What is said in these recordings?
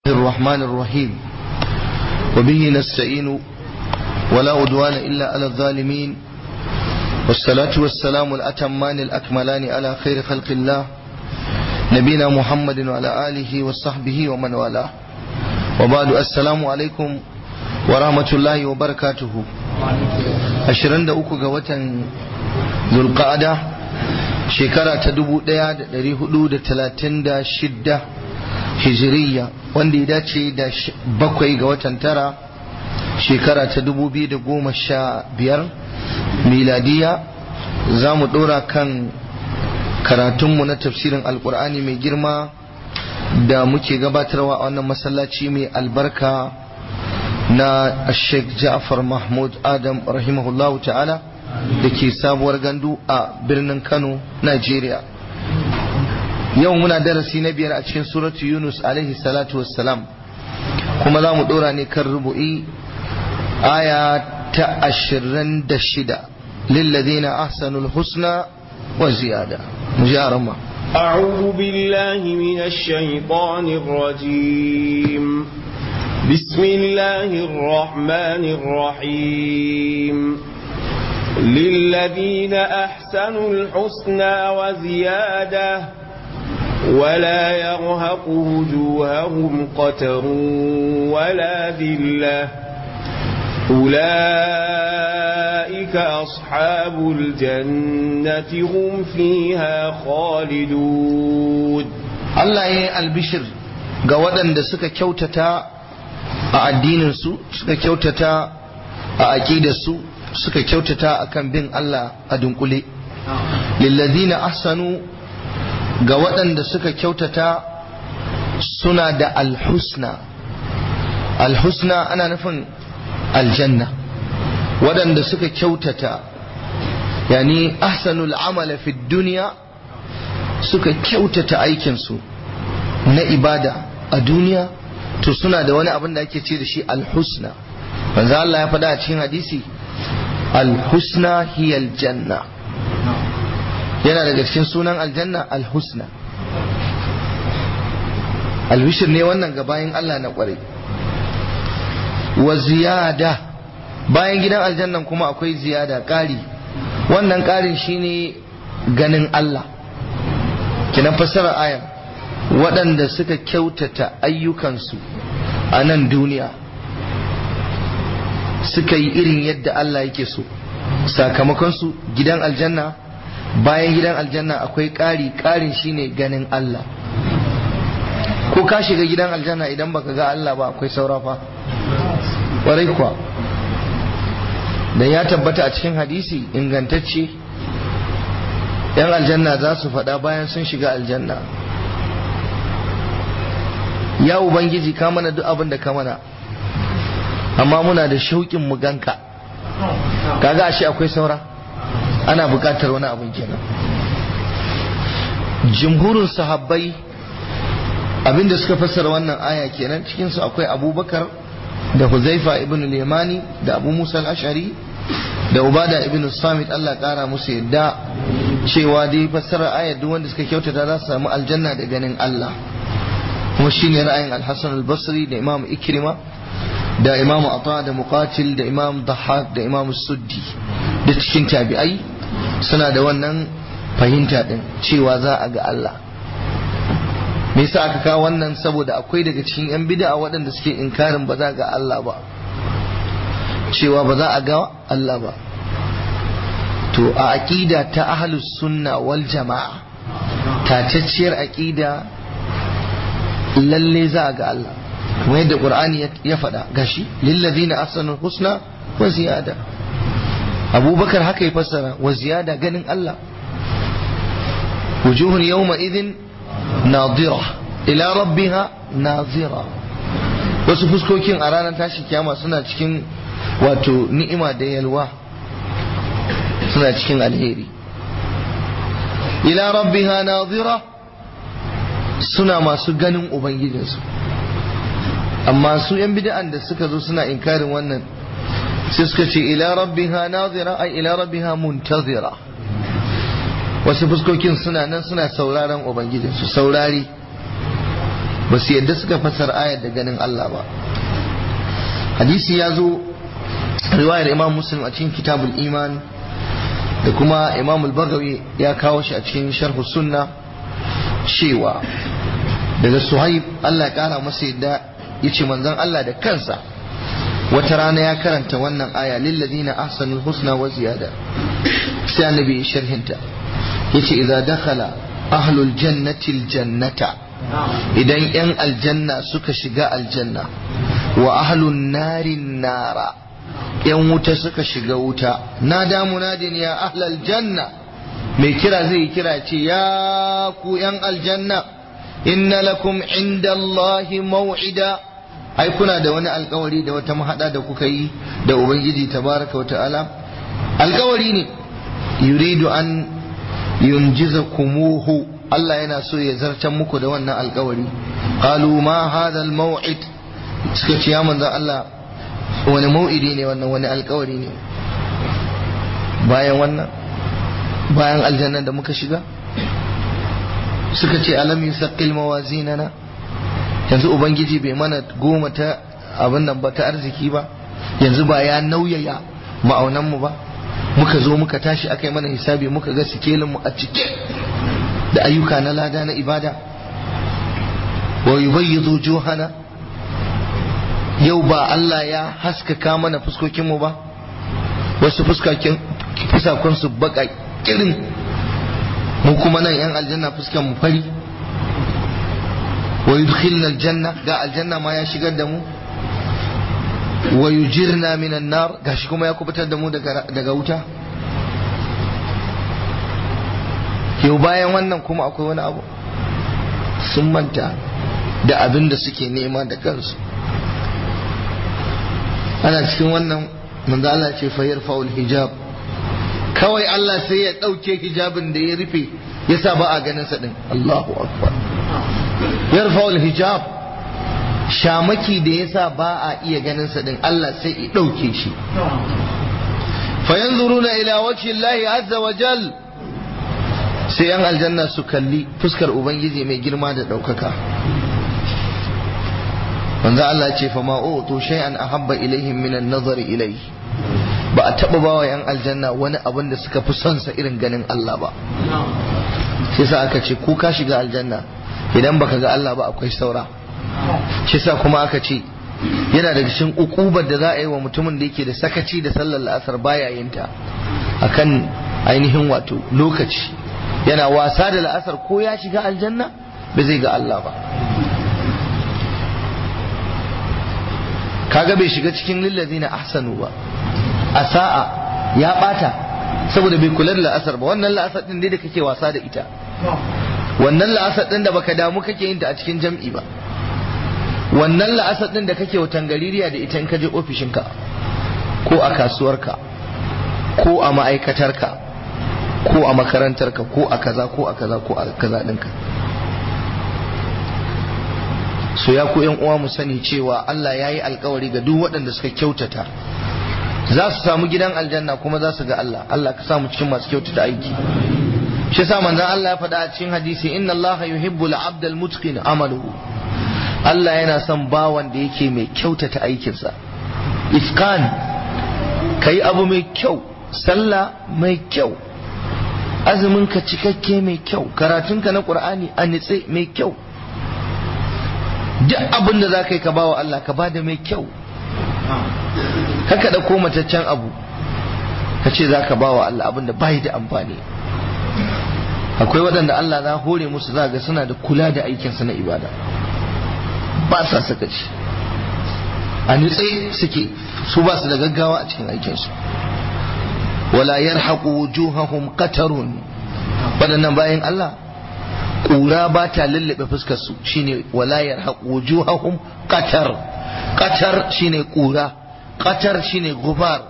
الرحمن الرحيم وبه نستعين ولا أدوان إلا على الظالمين والصلاة والسلام الأتمان الأكملان على خير خلق الله نبينا محمد وعلى آله وصحبه ومن والاه وبعد السلام عليكم ورحمة الله وبركاته أشرن دعوك قوة ذو القعدة shekara ta dubu ɗaya da ɗari hudu da talatin da shidda hijiriya wanda ya dace da bakwai ga watan tara shekara ta dubu biyu da goma sha biyar miladiya za mu ɗora kan karatunmu na tafsirin alkur'ani mai girma da muke gabatarwa a wannan masallaci mai albarka na sheikh ja'far mahmud adam rahimahullahu ta'ala da ke sabuwar gandu a birnin kano nigeria yau muna darasi na biyar a cikin suratu yunus alaihi salatu wassalam kuma za mu dora ne kan rubu'i aya ta ashirin da shida lillazina ahsanul husna wa ziyada mu ji arama أعوذ بالله من الشيطان الرجيم بسم الله الرحمن الرحيم للذين أحسنوا الحسنى وزيادة ولا يرهق وجوههم قتر ولا ذلة أولئك أصحاب الجنة هم فيها خالدون الله يي البشر ga waɗanda suka kyautata a addininsu suka kyautata a aƙidarsu suka kyautata akan bin Allah a dunkule lillazina ahsanu ga waɗanda suka kyautata suna da alhusna alhusna ana nufin aljanna waɗanda suka kyautata yani ahsanul amala fi duniya suka kyautata aikinsu na ibada a duniya to suna da wani abin da ake ce da shi alhusna manzo Allah ya faɗa a cikin hadisi alhusna hiya aljanna yana daga cikin sunan aljanna alhusna albishir ne wannan ga bayan Allah na kwarai wa ziyada bayan gidan aljannan kuma akwai ziyada ƙari wannan ƙarin shine ganin Allah kinan fassara ayan waɗanda suka kyautata ayyukansu a nan duniya suka yi irin yadda Allah yake so sakamakonsu gidan aljanna bayan gidan aljanna akwai ƙari ƙarin shine ganin Allah ko ka shiga gidan aljanna idan baka ga Allah ba akwai saura fa ƙwarai kuwa da ya tabbata a cikin hadisi ingantacce yan aljanna za su faɗa bayan sun shiga aljanna ya ubangiji ka mana duk abin da ka mana amma muna da shauƙin mu ganka kaga ashe akwai saura ana buƙatar wani abin kenan jumhurin sahabbai abinda suka fassara wannan aya kenan cikin su akwai abubakar da huzaifa ibn limani da abu musa al-ashari da ubada ibn samit Allah kara musu yadda cewa dai fassara aya duk wanda suka kyautata za su samu aljanna da ganin Allah kuma shine ra'ayin al-hasan al-basri da imam ikrima da imam ata da muqatil da imam dhahak da imam suddi da cikin tabi'ai suna da wannan fahimta din cewa za a ga Allah me yasa aka kawo wannan saboda akwai daga cikin yan bid'a waɗanda suke inkarin ba za ga Allah ba cewa ba za a ga Allah ba to a aqida ta ahlus sunna wal jama'a tatacciyar aqida lalle za a ga Allah kuma yadda qur'ani ya faɗa gashi lillazina ahsanul husna wa ziyada abubakar haka ya fassara wa ziyada ganin Allah wujuhun yawma idhin nadira ila rabbiha nazira wasu fuskokin a ranar tashi kiyama suna cikin wato ni'ima da yalwa suna cikin alheri ila rabbiha nazira suna masu ganin ubangijinsu amma su yan bid'an da suka zo suna inkarin wannan sai suka ce ila rabbiha nazira ai ila rabbiha muntazira wasu fuskokin suna nan suna sauraron ubangijinsu saurari ba su yadda suka fassara ayar da ganin Allah ba hadisi ya zo riwayar imam muslim a cikin kitabul iman da kuma imam al-bagawi ya kawo shi a cikin sharhu sunna cewa daga suhaib Allah ya kara masa yadda ya ce manzon Allah da kansa wata rana ya karanta wannan aya lilladina ahsanul husna wa ziyada sai annabi ya sharhinta yace idza dakhala ahlul jannati aljannata idan yan aljanna suka shiga aljanna wa ahlun narin nara yan wuta suka shiga wuta nada munadin ya ahlal janna mai kira zai kira ce ya ku yan aljanna inna lakum inda Allahi maw'ida ai kuna da wani alkawari da wata mahada da kuka yi da ubangiji tabaraka wa ta'ala alkawari ne yuridu an yunjiza kumuhu Allah yana so ya zartan muku da wannan alkawari qalu ma hadha almaw'id suka ce ya manzo Allah wani mau'idi ne wannan wani alkawari ne bayan wannan bayan aljanna da muka shiga suka ce alam yusaqqil mawazinana yanzu ubangiji bai mana goma ta abin nan ba ta arziki ba yanzu ba ya nauyaya ma'aunan mu ba muka zo muka tashi aka yi mana hisabi muka ga sikelin mu a cike da ayyuka na lada na ibada wa yubayyidu juhana yau ba Allah ya haskaka mana fuskokin mu ba wasu fuskakin fusakun su baka kirin mu kuma nan yan aljanna fuskan mu fari wa yudkhilna aljanna ga aljanna ma ya shigar da mu wa yujirna minan nar gashi kuma ya kubutar da mu daga daga wuta yau bayan wannan kuma akwai wani abu sun manta da abin da suke nema da kansu ana cikin wannan manzo Allah ce fa yarfa'ul hijab kawai Allah sai ya dauke hijabin da ya rufe yasa ba a ganin sa din Allahu akbar yarfa'ul hijab shamaki da yasa ba a iya ganin sa din Allah sai ya dauke shi fa yanzuruna ila wajhi Allah azza wa jal sai yan aljanna su kalli fuskar ubangiji mai girma da daukaka manzo Allah ce fa ma utu shay'an ahabba ilaihim min an-nazari ilayhi ba a taba bawa yan aljanna wani abin da suka fi son sa irin ganin Allah ba shi yasa aka ce ku ka shiga aljanna idan baka ga Allah ba akwai saura shi yasa kuma aka ce yana daga cikin ukubar da za a yi wa mutumin da yake da sakaci da sallar la'asar baya yin ta akan ainihin wato lokaci yana wasa da la'asar ko ya shiga aljanna ba zai ga Allah ba kaga bai shiga cikin lillazina ahsanu ba a sa'a ya bata saboda bai kula da la'asar ba wannan la'asar din dai da kake wasa da ita wannan la'asar din da baka damu kake yin ta a cikin jam'i ba wannan la'asar din da kake wutan gaririya da ita in ka je ofishinka ko a kasuwarka ko a ma'aikatarka ko a makarantarka ko a kaza ko a kaza ko a kaza ɗinka so ya ku uwa mu sani cewa Allah ya yi alkawari ga duk waɗanda suka kyautata za su samu gidan aljanna kuma za su ga Allah Allah ka samu cikin masu kyautata aiki shi yasa manzon Allah ya faɗa a cikin hadisi inna Allah yuhibbu al-abd al-mutqin amaluhu Allah yana son bawan da yake mai kyautata aikinsa ifkan kai abu mai kyau sallah mai kyau azumin ka cikakke mai kyau karatunka na qur'ani a nitse mai kyau duk abin da za ka yi ka bawa Allah ka bada mai kyau haka da ko mataccen abu ka ce za ka bawa Allah abin da bai da amfani akwai waɗanda Allah za hore musu za ga suna da kula da aikinsa na ibada ba sa sakaci a nutse suke su ba su da gaggawa a cikin aikinsu wala yarhaqu wujuhahum qatarun waɗannan bayan Allah ƙura ba ta lullube fuskar su shine wala yarhaqu wujuhahum qatar qatar shine ƙura qatar shine gubar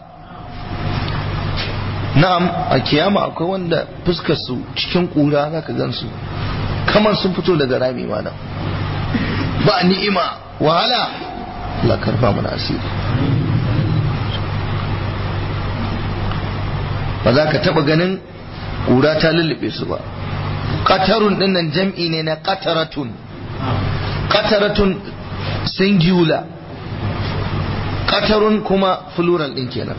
na'am a kiyama akwai wanda fuskar su cikin ƙura zaka gansu kamar sun fito daga rami malam ba ni'ima wahala la karfa mana asiri ba za ka taba ganin ƙura ta lullube su ba qatarun dinnan jam'i ne na qataratun qataratun singular qatarun kuma plural din kenan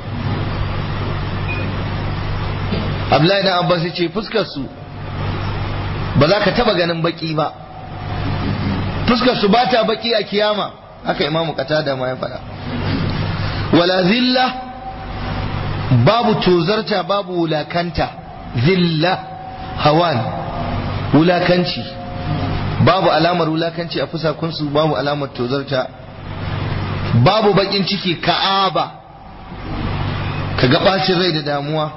Abdullahi dan Abbas ya ce fuskar su ba za ka taba ganin baki ba fuskar su ba ta baki a kiyama haka imamu qatada ma ya faɗa wala zilla babu tozarta babu wulakanta zilla hawan wulakanci babu alamar wulakanci a fusakunsu babu alamar tozarta babu bakin ciki ka'aba ka ga bacin rai da damuwa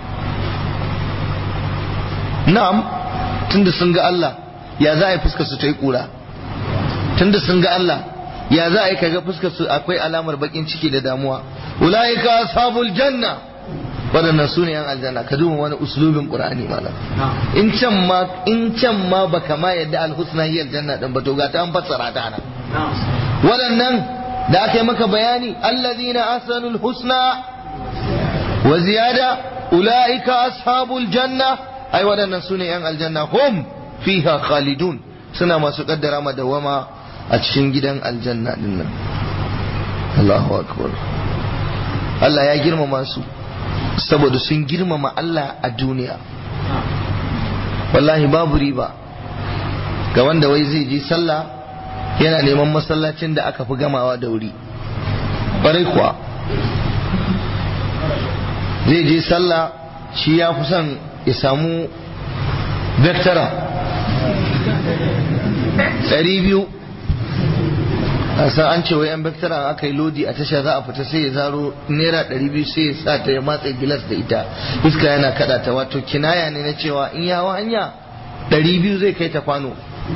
na'am tunda sun ga Allah ya za a yi fuskar su ta yi kura tunda sun ga Allah ya za a yi kaga fuskar su akwai alamar bakin ciki da damuwa ulaika ashabul janna waɗannan su ne yan aljanna ka duba wani uslubin qur'ani malam in can ma in can ma baka ma yadda alhusna hiya aljanna din ba to ga ta an fassara ta nan waɗannan da aka yi maka bayani alladhina ahsanul husna wa ziyada ulaika ashabul janna ai waɗannan su ne yan aljanna hum fiha khalidun suna masu kaddara madawama a cikin gidan aljanna din nan Allahu akbar Allah ya girmama su saboda sun girmama Allah a duniya wallahi babu riba ga wanda wai zai je sallah yana neman masallacin da aka fi gamawa da wuri ƙwarai kuwa zai je sallah shi ya fi son ya samu vectora ɗari biyu a san an ce wai yan vectora aka yi lodi a tasha za a fita sai ya zaro naira ɗari biyu sai ya sa ta ya matsa gilas da ita iska yana kada ta wato kinaya ne na cewa in yawa hanya ɗari biyu zai kai ta kwano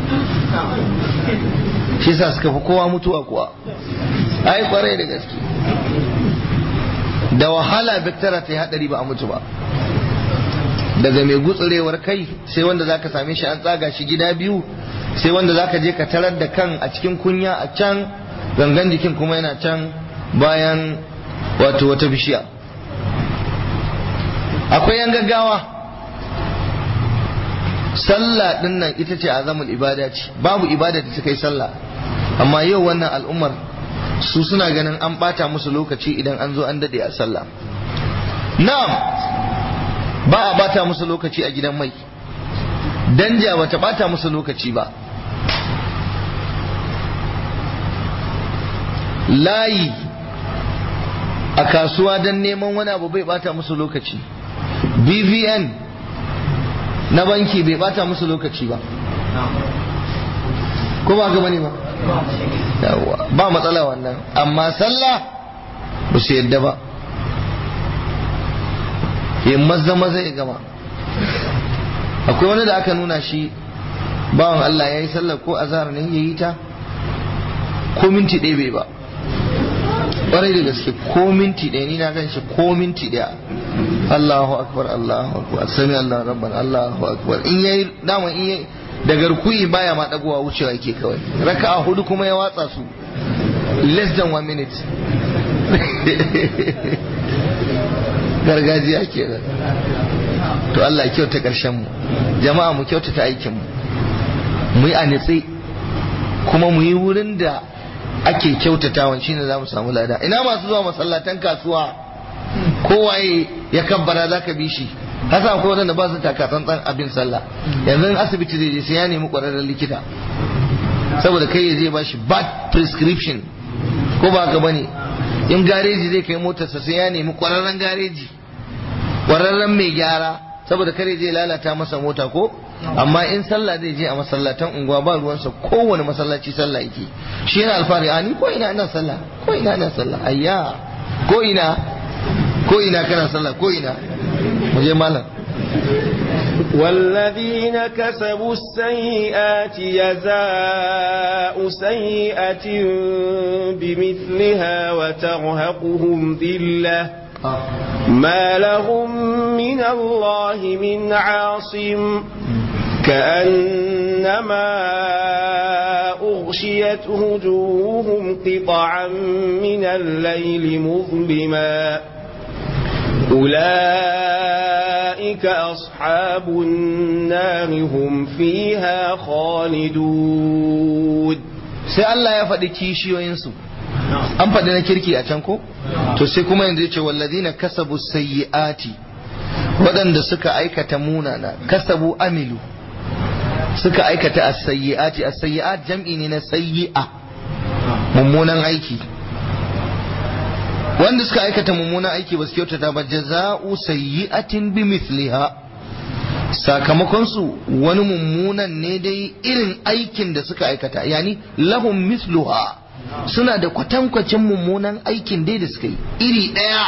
shi sa suka fi kowa mutuwa kuwa ai kwarai da gaske da wahala vectora ta yi haɗari ba a mutu ba daga mai gutsurewar kai sai wanda zaka same shi an tsaga shi gida biyu sai wanda zaka je ka tarar da kan a cikin kunya a can gangan jikin kuma yana can bayan wato wata bishiya akwai yan gaggawa sallah din nan ita ce azamul ibada ce babu ibada da ta kai sallah amma yau wannan al'ummar su suna ganin an bata musu lokaci idan an zo an dade a sallah na'am ba a bata musu lokaci a gidan mai danja bata bata musu lokaci ba layi a kasuwa don neman wani abu bai bata musu lokaci bvn na banki bai bata musu lokaci ba ko ba ga bane ba ba matsala wannan amma sallah ba su yadda ba ya maza maza ya gama akwai wani da aka nuna shi bawan Allah ya yi sallar ko azhar ne ya yi ta ko minti ɗaya bai ba ƙwarai da gaske ko minti ɗaya ni na gan shi ko minti ɗaya Allahu akbar Allahu akbar sami Allah rabban Allahu akbar in yayi dama in yayi da garkuyi baya ma dagowa wucewa yake kawai raka'a hudu kuma ya watsa su less than one minute gargajiya ke to Allah ya kyauta ƙarshen mu jama'a mu kyautata aikin mu mu yi a nitsi kuma mu yi wurin da ake kyautatawan shine za mu samu lada ina masu zuwa masallatan kasuwa kowaye ya kabbara za ka bi shi hasa akwai wadanda ba su taka tsantsan abin sallah yanzu asibiti zai je sai ya nemi ƙwararren likita saboda kai ya je ba shi bad prescription ko ba ka bane in gareji zai kai motarsa sai ya nemi ƙwararren gareji ƙwararren mai gyara saboda kare zai lalata masa mota ko amma in sallah zai je a masallatan unguwa ba ruwansa kowane masallaci sallah yake shi yana alfahari a ni ko ina ina sallah ko ina ina sallah ayya ko ina ko ina kana sallah ko ina mu je malam والذين كسبوا السيئات جزاء سيئة بمثلها وترهقهم ذلة ما لهم من الله من عاصم كأنما أغشيت وجوههم قطعا من الليل مظلما أولئك أصحاب النار هم فيها خالدون sai Allah ya faɗi kishiyoyinsu an faɗi na kirki a can ko to sai kuma yanzu ya ce wallazina kasabu sayyi'ati waɗanda suka aikata munana kasabu amilu suka aikata as-sayyi'ati as-sayyi'at jam'i ne na sayyi'a mummunan aiki wanda suka aikata mummunan aiki ba su kyautata ba jaza'u sayyi'atin bi mithliha sakamakon su wani mummunan ne dai irin aikin da suka aikata yani lahum mithluha suna da kwatankwacin mummunan aikin dai da suka yi iri ɗaya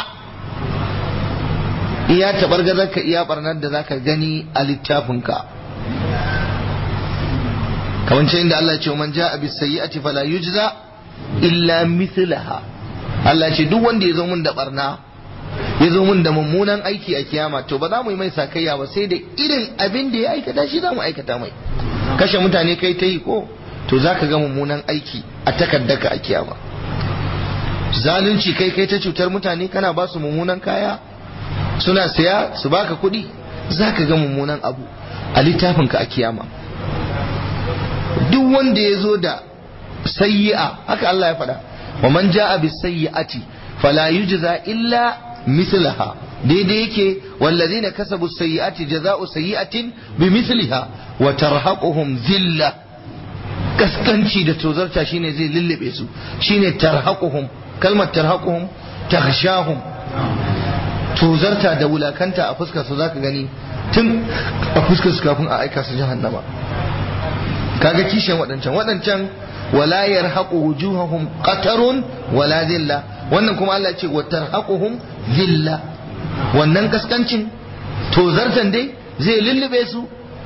iya tabargazar ka iya barnar da zaka gani a littafinka kamar ce inda Allah ce man ja'a bis sayyi'ati fala yujza illa mithlaha Allah ce duk wanda ya zo mun da barna ya zo mun da mummunan aiki a kiyama to ba za mu yi mai sakayya ba sai da irin abin da ya aikata shi za mu aikata mai kashe mutane kai ta yi ko to za ka ga mummunan aiki a takaddaka a kiyama zalunci kai kai ta cutar mutane kana ba su mummunan kaya suna saya su baka kuɗi za ka ga mummunan abu a littafinka a kiyama duk wanda ya zo da sayyi'a haka Allah ya faɗa wa man ja'a bis sayyi'ati fala yujza illa mislaha daidai yake wallazina kasabu sayyi'ati jaza'u sayyi'atin bimithliha wa tarhaquhum zilla kaskanci da tozarta shine zai lullube su shine tarhaquhum kalmar tarhaquhum taghshahum tozarta da wulakanta a fuskar su zaka gani tun a fuskar su kafin a aika su jahannama kaga kishin waɗancan waɗancan wala yarhaqu wujuhahum qatarun wala zilla wannan kuma Allah ce wa tarhaquhum zilla wannan kaskancin tozartan dai zai lullube su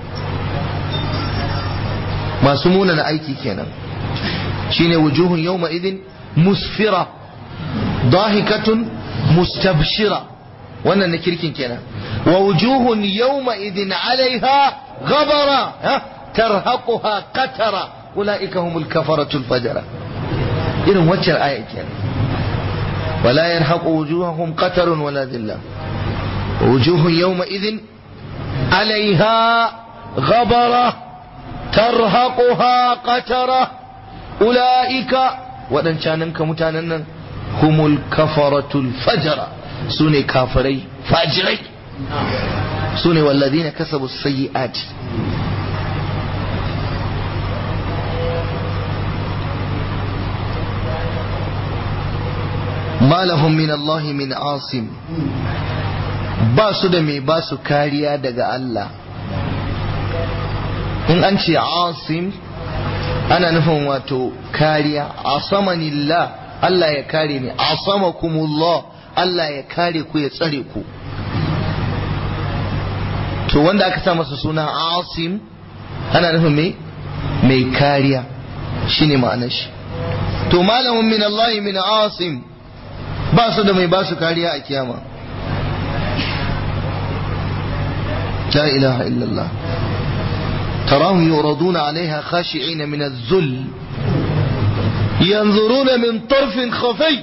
masu munana aiki kenan shine wujuhun yawma idin musfira dahikatun mustabshira wannan na kirkin kenan wa wujuhun yawma idin alaiha ghabara tarhaquha qatara ulaika humul kafaratul fajara irin waccan aya kenan wala yarhaqu wujuhahum qatarun wala dhilla wujuhun yawma idin alaiha ghabara tarhaquha qatara ulaika waɗancaninka mutanen nan humul kafaratul fajara su ne kafirai fajirai su ne walladina kasabu sayyi'ati ma lahum min Allah min asim ba su da mai ba su kariya daga Allah in an ce asim ana nufin wato kariya asamanillah Allah ya kare ni asamakumullah Allah ya kare ku ya tsare ku to wanda aka sa masa suna asim ana nufin mai mai kariya shine ma'anar shi to malamin min Allah min asim ba su da mai ba su kariya a kiyama la ilaha illallah تراهم يعرضون عليها خاشعين من الذل ينظرون من طرف خفي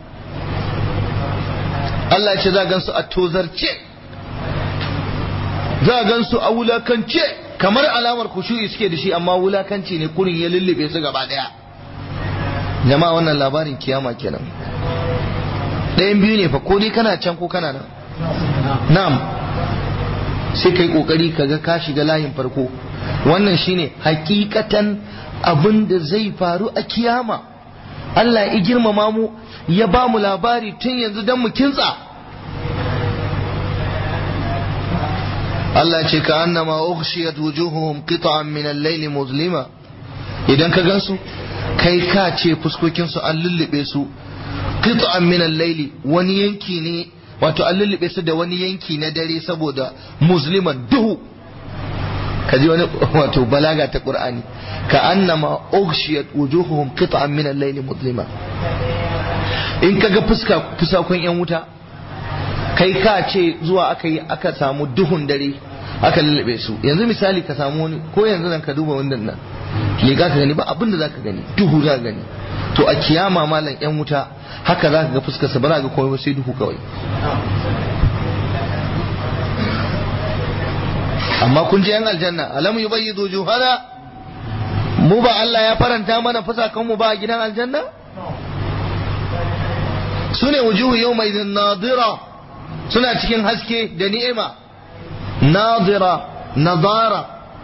Allah ya ce za gansu a tozarce za gansu a wulakance kamar alamar kushu'i suke da shi amma wulakanci ne kurin ya lullube su gaba daya jama'a wannan labarin kiyama kenan ɗayan biyu ne fa ko dai kana can ko kana nan na'am sai kai kokari kaga ka shiga layin farko wannan shine hakikatan abin da zai faru a kiyama Allah ya girmama mu ya ba mu labari tun yanzu don mu kintsa Allah ce ka annama ughshiyat wujuhuhum qit'an min al-layl muzlima idan ka gansu kai ka ce fuskokin su an lullube su qit'an min al-layl wani yanki ne wato an lullube su da wani yanki na dare saboda musliman duhu kaji wani wato balaga ta qur'ani ka annama ughshiyat wujuhuhum qit'an min al-layl muzlima in kaga fuska fusakon yan wuta kai ka ce zuwa aka yi aka samu duhun dare aka lullube su yanzu misali ka samu wani ko yanzu nan ka duba wannan nan liga ka gani ba abin da zaka gani duhu za ka gani to a kiyama malam yan wuta haka za ka ga fuskar sa ba za ka komai ba sai duhu kawai amma kun ji yan aljanna alam yubayyidu juhana mu ba Allah ya faranta mana fusakanmu ba a gidan aljanna su ne wujuhu yau mai nadira suna cikin haske da ni'ima nadira nadara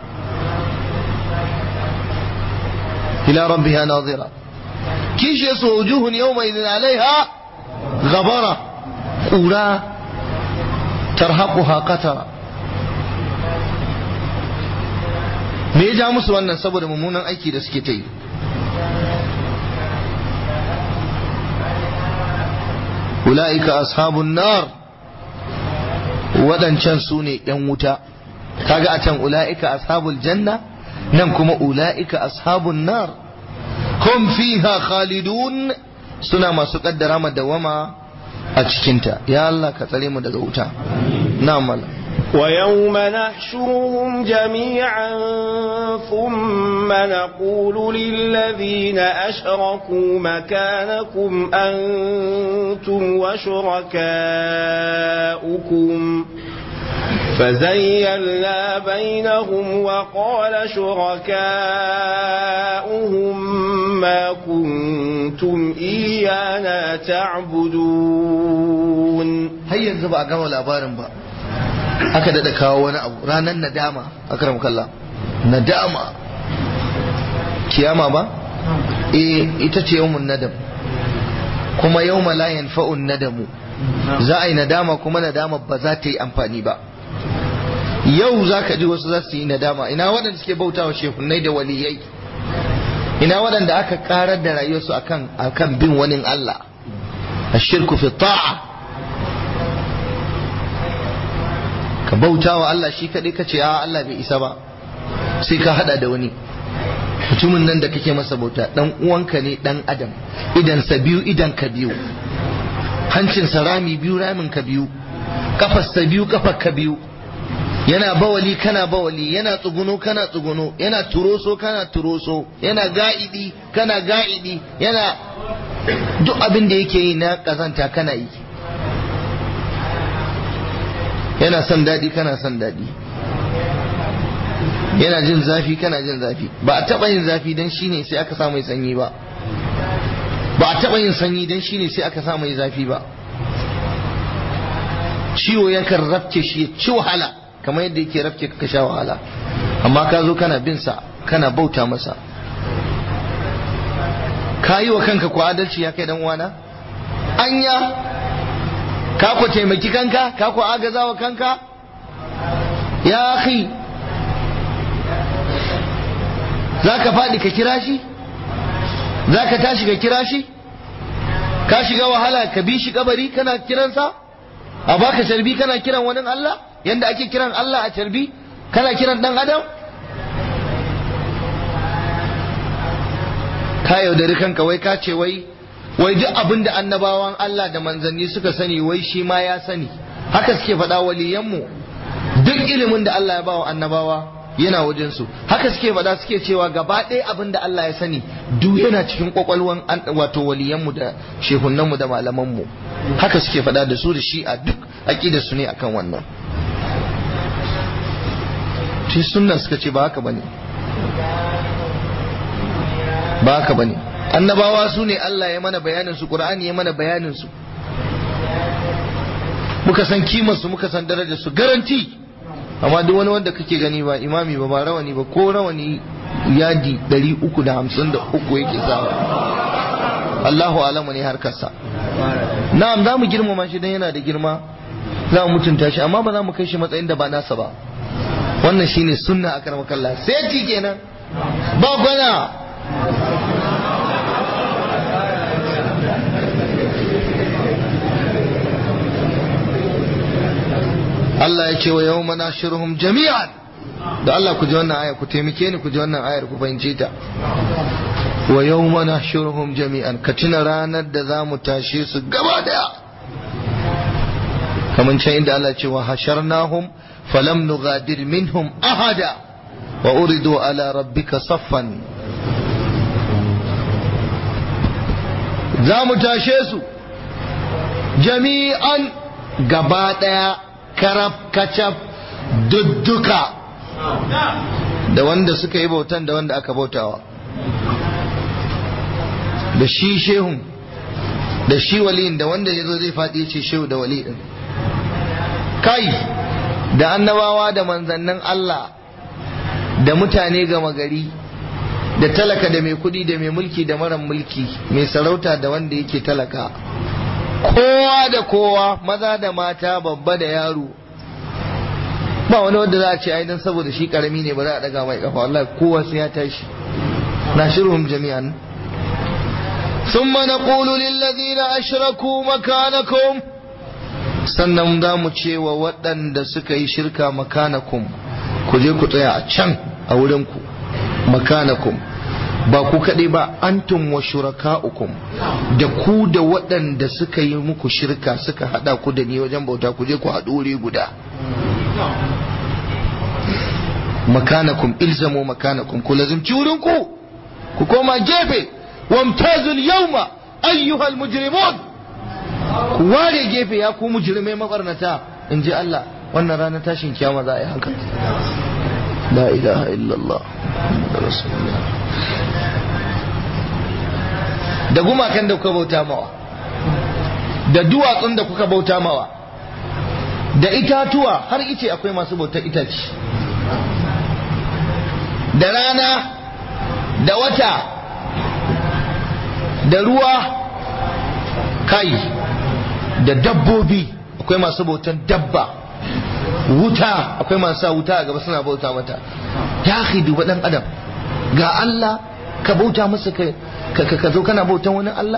ila rabbiha nadira kishi su wujuhun yau mai alaiha gabara ƙura tarhaquha qatara me ya ja musu wannan saboda mummunan aiki da suke ta yi ula'ika ashabun nar waɗancan su ne ‘yan wuta kaga a can ula'ika ashabul janna nan kuma ula'ika ashabun nar hum fiha khalidun suna masu kaddara madawama a cikinta ya Allah ka tsare mu daga wuta na mala ويوم نحشرهم جميعا ثم نقول للذين أشركوا مكانكم أنتم وشركاؤكم فزيلنا بينهم وقال شركاؤهم ما كنتم إيانا تعبدون هيا زبا gama labarin ba aka daɗa kawo wani abu ranar nadama akram kallah nadama kiyama ba eh ita ce yawmun nadam kuma yawma la yanfa'un nadamu za a yi nadama kuma nadama ba za ta yi amfani ba yau za ka ji wasu za su yi nadama ina waɗanda suke bauta wa shehunai da waliyai ina waɗanda aka karar da rayuwarsu akan akan bin wani Allah ashirku fi ta'a ka bauta wa Allah shi kaɗai ka ce a Allah bai isa ba sai ka hada da wani mutumin nan da kake masa bauta dan uwanka ne dan adam idan sa biyu idan ka biyu hancin sa rami biyu ramin ka biyu kafar sa biyu kafar ka biyu yana bawali kana bawali yana tsuguno kana tsuguno yana turoso kana turoso yana ga'idi kana ga'idi yana duk abin da yake yi na kazanta kana yi yana son daɗi kana son daɗi yana jin zafi kana jin zafi ba a taɓa yin zafi don shine sai aka sa mai sanyi ba ba a taɓa yin sanyi don shine sai aka sa mai zafi ba ciwo yakan rafke shi ya ci wahala kamar yadda yake rafke ka sha wahala amma ka zo kana bin sa kana bauta masa ka yi wa kanka ko adalci ya kai dan uwana anya ka ku taimaki kanka ka ku agaza wa kanka ya akhi za ka faɗi ka kira shi za ka tashi ka kira shi ka shiga wahala ka bi shi kabari kana kiransa a baka carbi kana kiran wani Allah yanda ake kiran Allah a carbi kana kiran dan adam ka yaudari kanka wai ka ce wai wai duk abin da annabawan Allah da manzanni suka sani wai shi ma ya sani haka suke faɗa waliyanmu duk ilimin da Allah ya bawa annabawa yana wajensu haka suke faɗa suke cewa gaba ɗaya abin da Allah ya sani duk yana cikin kwakwalwan wato waliyanmu da shehunanmu da malamanmu haka suke faɗa da su da shi a duk aƙida su ne akan wannan shi sunna suka ce ba haka bane ba haka bane annabawa su ne Allah ya mana bayanin su Qur'ani ya mana bayanin su muka san kimar su muka san darajar su garanti amma duk wani wanda kake gani ba imami ba ba rawani ba ko rawani yadi 353 yake sawa Allahu alamu ne harkarsa na'am za mu girmama shi dan yana da girma za mu mutunta shi amma ba za mu kai shi matsayin da ba nasa ba wannan shine sunna akramakallah sai ti kenan ba gwana Allah ya ce wa yau mana shirhum jami'an da Allah ku ji wannan aya ku taimake ni ku ji wannan ayar ku fahimce ta wa yau mana shirhum jami'an ka tuna ranar da za mu tashe su gaba daya kamar can inda Allah ce wa hasharnahum falam nughadir minhum ahada wa uridu ala rabbika saffan za mu tashe su jami'an gaba daya karab kacab dudduka da wanda suka yi bautan da wanda aka bautawa da shi shehun da shi waliyin da wanda ya zo zai faɗi ce shehu da wali ɗin kai da annabawa da manzannin Allah da mutane gama gari da talaka da mai kudi da mai mulki da mara mulki mai sarauta da wanda yake talaka kowa da kowa maza da mata babba da yaro ba wani wanda za a ce ai dan saboda shi karami ne ba za a daga mai kafa wallahi kowa sai ya tashi nashiruhum jami'an ثم نقول للذين أشركوا مكانكم sannan za mu ce wa waɗanda suka yi shirka makanakum ku je ku tsaya a can a wurinku makanakum ba ku kaɗai ba antum wa shuraka'ukum da ku da waɗanda suka yi muku shirka suka haɗa ku da ni wajen bauta ku je ku haɗu wuri guda makanakum ilzamu makanakum ku lazimci wurinku ku koma gefe wamtazul yawma ayyuhal mujrimun ku ware gefe ya ku mujrimai mabarnata in ji Allah wannan ranar tashin kiyama za a yi haka la ilaha illallah rasulullah da gumakan da kuka bauta mawa da duwatsun da kuka bauta mawa da itatuwa har ice akwai masu bautar itace da rana da wata da ruwa kai da dabbobi akwai masu bautan dabba wuta akwai masu sa wuta a gaba suna bauta mata ya duba dan adam ga Allah ka bauta masa ka ka zo kana bautan wani Allah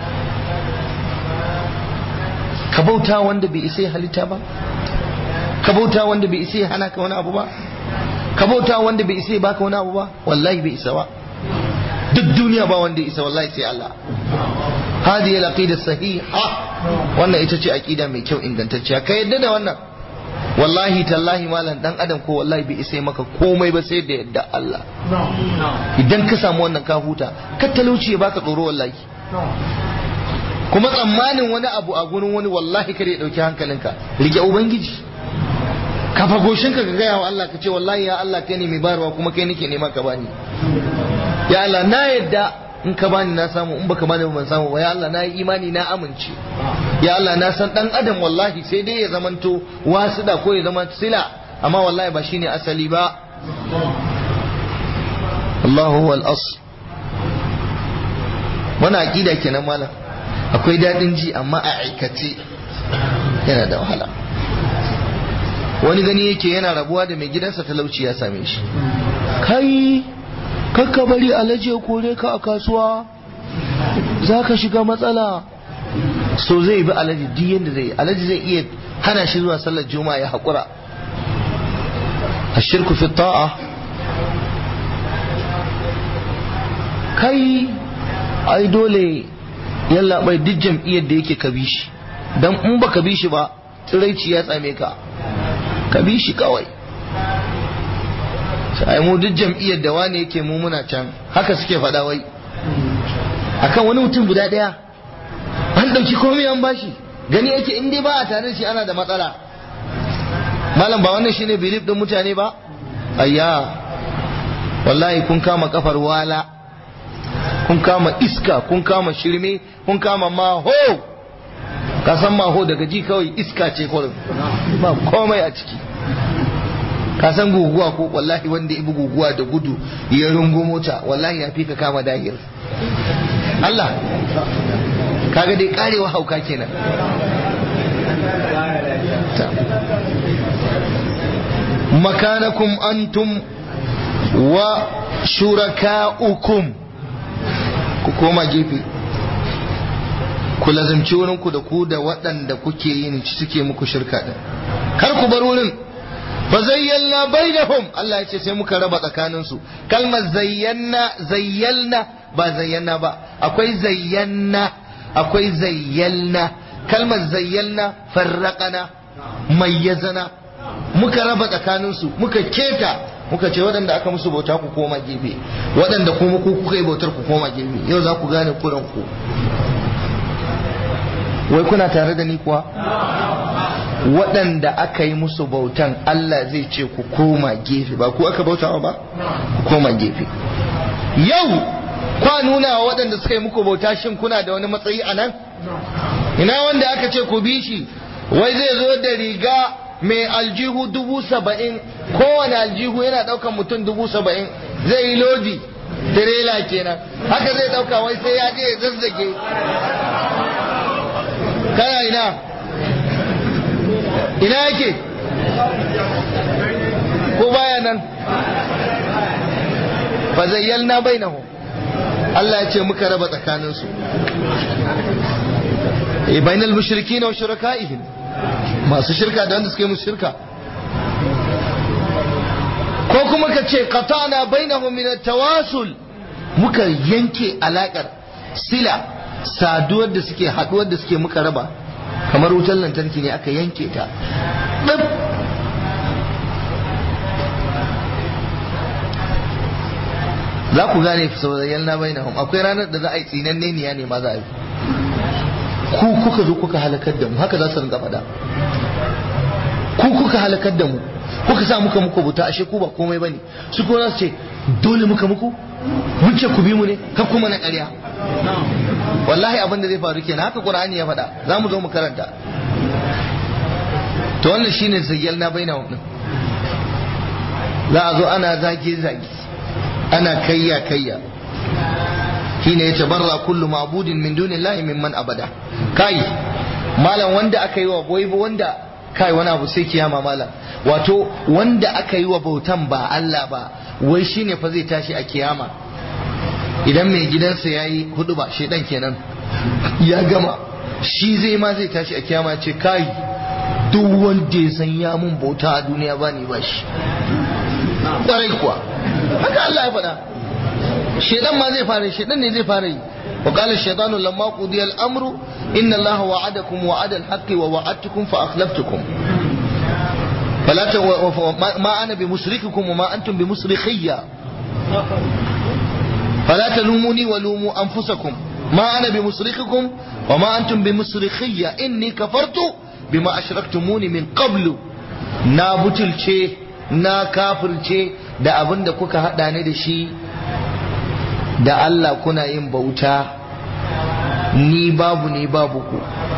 ka bauta wanda bai isa halitta ba ka bauta wanda bai isa hana ka wani abu ba ka bauta wanda bai isa baka wani abu ba wallahi bai isa ba duk duniya ba wanda isa wallahi sai Allah hadi al-aqida sahiha wannan ita ce aqida mai kyau ingantacciya ka yadda da wannan wallahi tallahi malam dan adam ko wallahi bai isa maka komai ba sai da yadda Allah idan ka samu wannan ka huta ka talauci ya baka tsoro wallahi kuma tsammanin wani abu a gurin wani wallahi kare ya dauki hankalinka rike ubangiji ka fagoshin ka gaya wa Allah ka ce wallahi ya Allah kai ne mai barwa kuma kai nake nema ka bani ya Allah na yadda in ka bani na samu in baka bani ban samu ba ya Allah na yi imani na amince ya Allah na san dan adam wallahi sai dai ya zamanto wasuda ko ya zama sila amma wallahi ba shine asali ba Allahu huwal as wannan aqida kenan malam akwai dadin ji amma a aikace yana da wahala wani gani yake yana rabuwa da mai gidansa talauci ya same shi kai kakka bari alaji ya kore ka a kasuwa za ka shiga matsala so zai bi alaji duk yadda zai alaji zai iya hana shi zuwa sallar juma'a ya haƙura a shirku fi ta'a kai ai dole yalla bai duk jam'iyyar da yake ka bi shi don in ba ka bi shi ba tsiraici ya tsame ka ka bi shi kawai sai mu duk jam'iyyar da wane yake mu muna can haka suke faɗa wai akan wani mutum guda ɗaya an ɗauki komai an bashi gani yake in dai ba a tare shi ana da matsala malam ba wannan shine belief din mutane ba ayya wallahi kun kama kafar wala kun kama iska kun kama shirme kun kama maho ka san maho daga ji kawai iska ce kurin ba komai a ciki ka san guguwa ko wallahi wanda ibi guguwa da gudu ya rungo mota wallahi ya fi ka kama dahir Allah kaga dai karewa hauka kenan makanakum antum wa shuraka'ukum ku koma gefe ku lazimci wurinku da ku da waɗanda kuke yin suke muku shirka din kar ku bar wurin fa zayyalna bainahum Allah ya ce sai muka raba tsakaninsu kalmar zayyana zayyalna ba zayyana ba akwai zayyana akwai zayyalna kalmar zayyalna farraqana mayyazana muka raba tsakaninsu muka keta muka ce waɗanda aka musu bauta ku koma gefe waɗanda kuma ku kuka yi bautar ku koma gefe yau za ku gane kuran ku wai kuna tare da ni kuwa waɗanda aka yi musu bautan Allah zai ce ku koma gefe ba ku aka bautawa ba ku koma gefe yau kwa nuna wa waɗanda suka yi muku bauta shin kuna da wani matsayi a nan ina wanda aka ce ku bi shi wai zai zo da riga mai aljihu dubu saba'in kowane aljihu yana ɗaukan mutum dubu saba'in zai yi lodi tirela kenan haka zai ɗauka wai sai ya je ya zazzage kana ina ina yake ko baya nan fa zayyalna bainahum Allah ya ce muka raba tsakaninsu e bainal mushrikin wa shuraka'ihim masu shirka da wanda suke musu shirka ko kuma ka ce qata'na bainahum min at-tawasul muka yanke alakar sila saduwar da suke haduwar da suke muka raba kamar wutar lantarki ne aka yanke ta ɗab za ku gane fi sauzayen na bai akwai ranar da za a yi tsinanne niya ne ma za a yi ku kuka zo kuka halakar da mu haka za su rinka faɗa ku kuka halakar da mu kuka sa muka muku buta ashe ku ba komai bane su ko za su ce dole muka muku mun ce ku bi mu ne kan kuma na ƙarya wallahi abin da zai faru kenan haka qur'ani ya faɗa za mu zo mu karanta to wannan shine zayyal na baina wannan za a zo ana zage zage ana kayya kayya shine yace barra kullu ma'budin min dunillahi mimman abada kai malam wanda aka yi wa boye wanda kai wani abu sai kiyama malam wato wanda aka yi wa bautan ba Allah ba wai shine fa zai tashi a kiyama idan mai gidansa ya yi hudu ba shaidan kenan ya gama shi zai ma zai tashi a kiyama ce kai duk wanda ya san ya mun bauta a duniya ba ni ba shi ƙwarai kuwa haka Allah ya faɗa shaidan ma zai fara shaidan ne zai fara yi wa qala shaytanu lamma qudiya al-amru inna Allah wa'adakum wa'ada al-haqqi wa wa'adtukum fa akhlaftukum فلا ت... ما انا بمصرخكم وما انتم بمصرخيا فلا تلوموني ولوموا انفسكم ما انا بمصرخكم وما انتم بمصرخيا اني كفرت بما اشركتموني من قبل na butulce na kafirce da abin da kuka haɗa ni da shi da Allah kuna yin bauta ni babu ni babu ku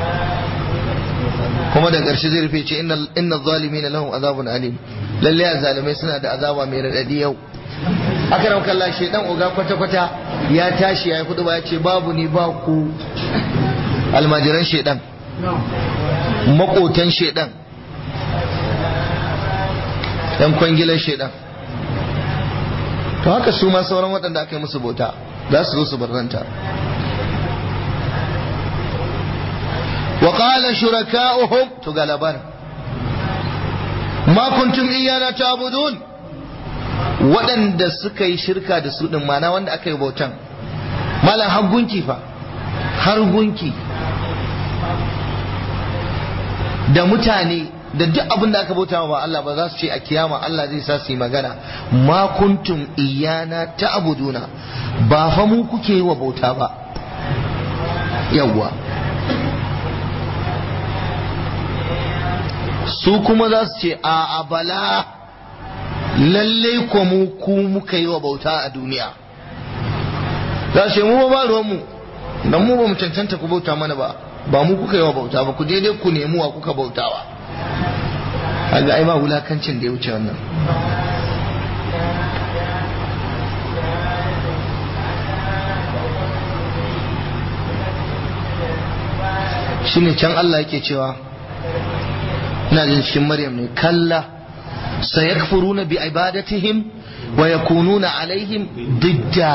kuma da ƙarshe zai rufe ce inna zalimi na lahun azabun alim lalle a zalimai suna da azaba mai raɗaɗi yau aka rauka Allah shaidan oga kwata-kwata ya tashi ya yi kudu ba ya ce babu ni ba ku almajiran shaidan makotan shaidan yan kwangilan shaidan to haka su ma sauran waɗanda aka yi musu bauta za su zo su barranta وقال شركاؤهم تقال ما كنتم إيانا تعبدون waɗanda suka yi shirka da su ɗin mana wanda aka yi bautan malam har gunki fa har gunki da mutane da duk abin da aka bauta ba Allah ba za su ce a kiyama Allah zai sa su yi magana ma kuntum iyana ta'buduna ba fa mu kuke yi wa bauta ba yawwa su kuma za su ce a bala lalle ko mu ku muka yi wa bauta a duniya za su mu ba ruwanmu dan mu ba mu cancanta ku bauta mana ba ba mu kuka yi wa bauta ba ku daidai ku nemi wa kuka bautawa kaga ai ba wulakancin da ya wuce wannan shine can Allah yake cewa ina jin cikin Maryam ne kalla sayakfuruna bi ibadatihim wa yakununa alaihim didda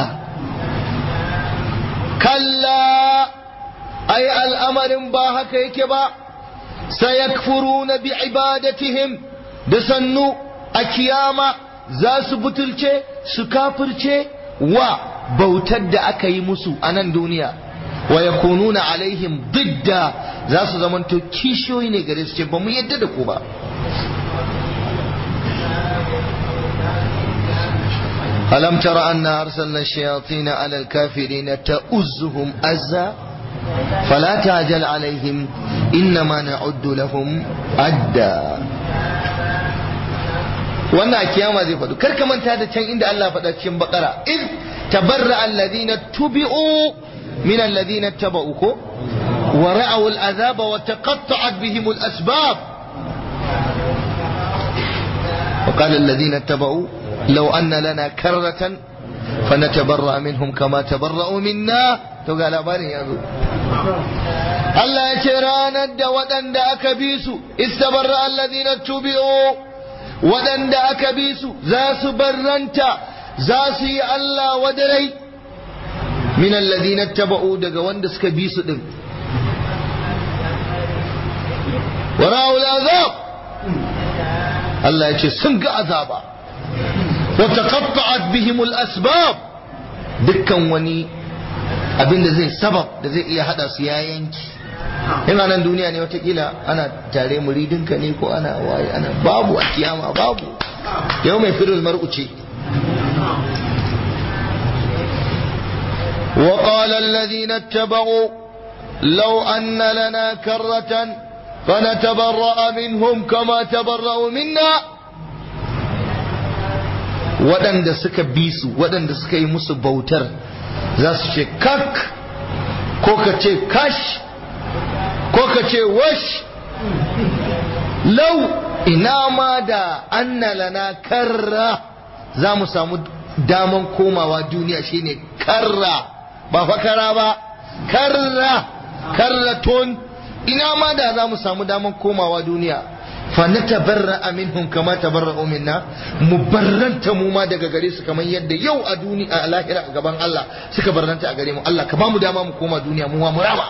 kalla ai al'amarin ba haka yake ba sayakfuruna bi ibadatihim da sannu a kiyama za su butulce su kafirce wa bautar da aka yi musu a nan duniya wa yakununa alaihim didda za su zamanto kishiyoyi ne gare su ce ba mu yadda da ku ba ألم تر أن أرسلنا الشياطين على الكافرين تؤزهم أزا فلا تعجل عليهم إنما نعد لهم أدا wannan a kiyama zai faɗo kar ka manta da can inda Allah faɗa cikin bakara in tabarra alladhina tubi'u min alladhina taba'u ko wa ra'aw al'azaba wa taqatta'at bihim al-asbab wa qala alladhina taba'u law anna lana karratan fanatabarra minhum kama tabarra'u minna to ga labarin ya zo Allah ya ce ranar da waɗanda aka bi su istabarra alladhina tubi'u waɗanda aka bi su za su barranta za su yi Allah wadarai min alladhina taba'u daga wanda suka bi su din wara'u azab Allah ya ce sun ga azaba wa taqatta'at bihim al-asbab dukkan wani abin da zai sabab da zai iya hada su ya yanki ina nan duniya ne watakila ana tare muridinka ne ko ana waye ana babu a kiyama babu yau mai firul mar'u ce وقال الذين اتبعوا لو أن لنا كرة فنتبرأ منهم كما تبرأوا منا waɗanda suka bi su waɗanda suka yi musu bautar za su ce kak ko ka ce kash ko ka ce wash lau ina ma da anna lana karra za mu samu daman komawa duniya shine karra ba fakara ba karra karraton ina ma da za mu samu daman komawa duniya fa na tabarra minhum kama tabarra'u minna mu barranta mu ma daga gare su kamar yadda yau a duniya a lahira a gaban Allah suka barranta a gare mu Allah ka ba mu dama mu koma duniya mu ma mu rama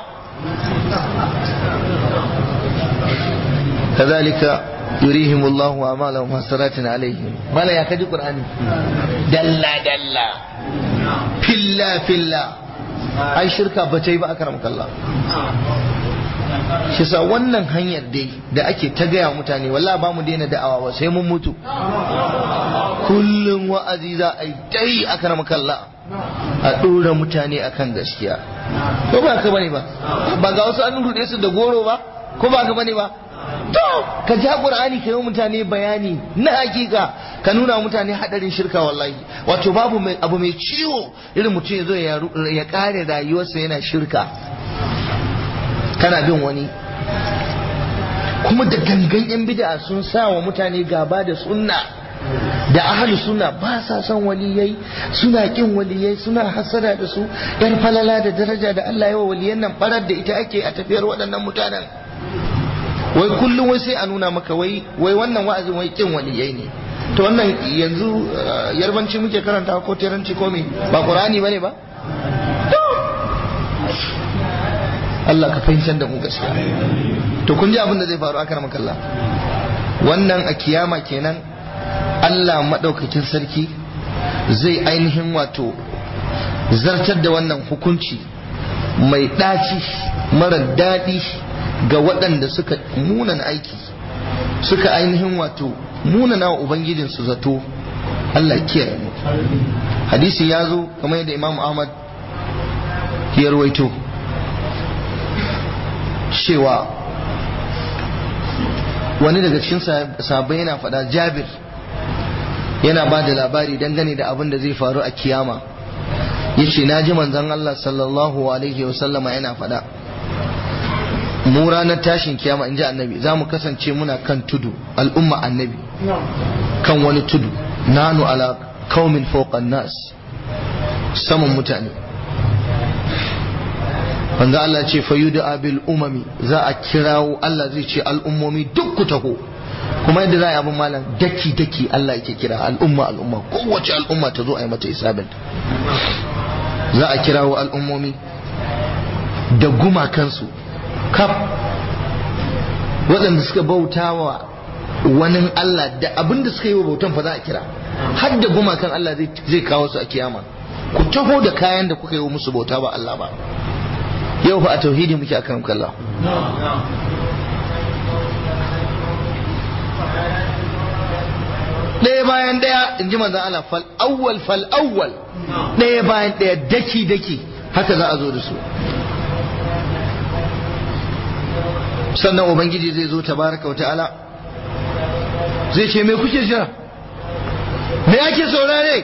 كذلك يريهم الله أعمالهم حسرات عليهم ما لا يكاد القرآن دلا دلا فلا فلا أي شركة بتي أكرمك الله shi sa wannan hanyar dai da ake ta gaya mutane wallah ba mu daina da'awa ba sai mun mutu kullum wa'azi za a yi dai a kalla a ɗora mutane akan gaskiya ko ba ka bane ba ba ga wasu an rude su da goro ba ko ba ka bane ba to ka ja qur'ani ka yi mutane bayani na hakika ka nuna mutane hadarin shirka wallahi wato babu mai abu mai ciwo irin mutum ya zo ya kare rayuwarsa yana shirka kana bin wani kuma da gangan yan bid'a sun sa wa mutane gaba da sunna da ahli sunna ba sa son waliyai suna kin waliyai suna hasada da su yan falala da daraja da Allah yawa waliyan nan barar da ita ake a tafiyar waɗannan mutanen wai kullum wai sai a nuna maka wai wai wannan wa'azin wai kin waliyai ne to wannan yanzu yarbanci muke karanta ko teranci ko me ba qur'ani bane ba Allah ka fahimtar da mu gaskiya to kun ji abin da zai faru a karamar kalla wannan a kiyama kenan Allah maɗaukakin sarki zai ainihin wato zartar da wannan hukunci mai ɗaci mara daɗi ga waɗanda suka munana aiki suka ainihin wato munana wa ubangijinsu zato Allah kiyaye mu hadisi ya zo kamar yadda Imam Ahmad ya rawaito cewa wani daga cikin sahabbai yana faɗa Jabir yana ba da labari dangane da abin da zai faru a kiyama yace na ji manzon Allah sallallahu alaihi wasallama yana faɗa mu ranar tashin kiyama in ji annabi za mu kasance muna kan tudu al'umma annabi kan wani tudu nanu ala kaumin fawqan nas saman mutane wanda Allah ce fayuda abil umami za a kirawo Allah zai ce al'ummomi duk ku taho kuma yadda za a yi abin malam daki daki Allah yake kira al'umma al'umma kowace al'umma ta zo a yi mata isabin za a kirawo al'ummomi da gumakansu kaf waɗanda suka bauta wa wani Allah da abin da suka yi wa bautan fa za a kira har da gumakan Allah zai kawo su a kiyama ku taho da kayan da kuka yi wa musu bauta ba Allah ba yau fa a tauhidi muke akan kalla ɗaya bayan ɗaya in ji manzan Allah fal awwal fal awwal ɗaya bayan ɗaya daki daki haka za a zo da su sannan ubangiji zai zo tabaraka wa ta'ala zai ce me kuke jira me ake saurare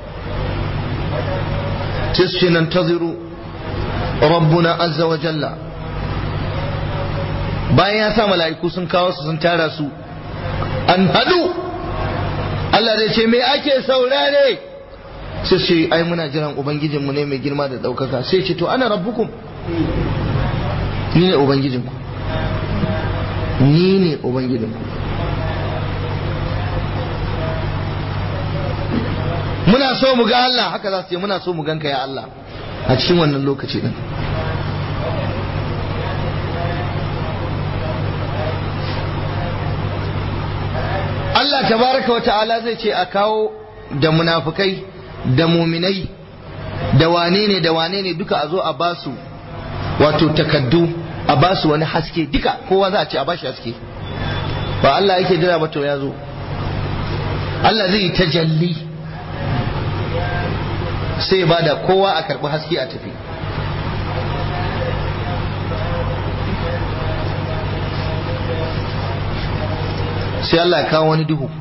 sai su ce nan taziru rabbuna azza wa jalla bayan ya sa mala'iku sun kawo su sun tara su an hadu Allah zai ce me ake saurare sai ce ai muna jiran ubangijinmu ne mai girma da ɗaukaka sai ce to ana rabbukum ni ne ubangijinku ni ne ubangijinku muna so mu ga Allah haka za su ce muna so mu ganka ya Allah a cikin wannan lokaci din Allah tabaraka wa ta'ala zai ce a kawo da munafukai da muminai da wane ne da wane ne duka a zo a basu wato takaddu a basu wani haske duka kowa za a ce a bashi haske ba Allah yake jira ba to ya zo Allah zai yi tajalli sai ba da kowa a karɓi haske a tafi sai Allah ya kawo wani duhu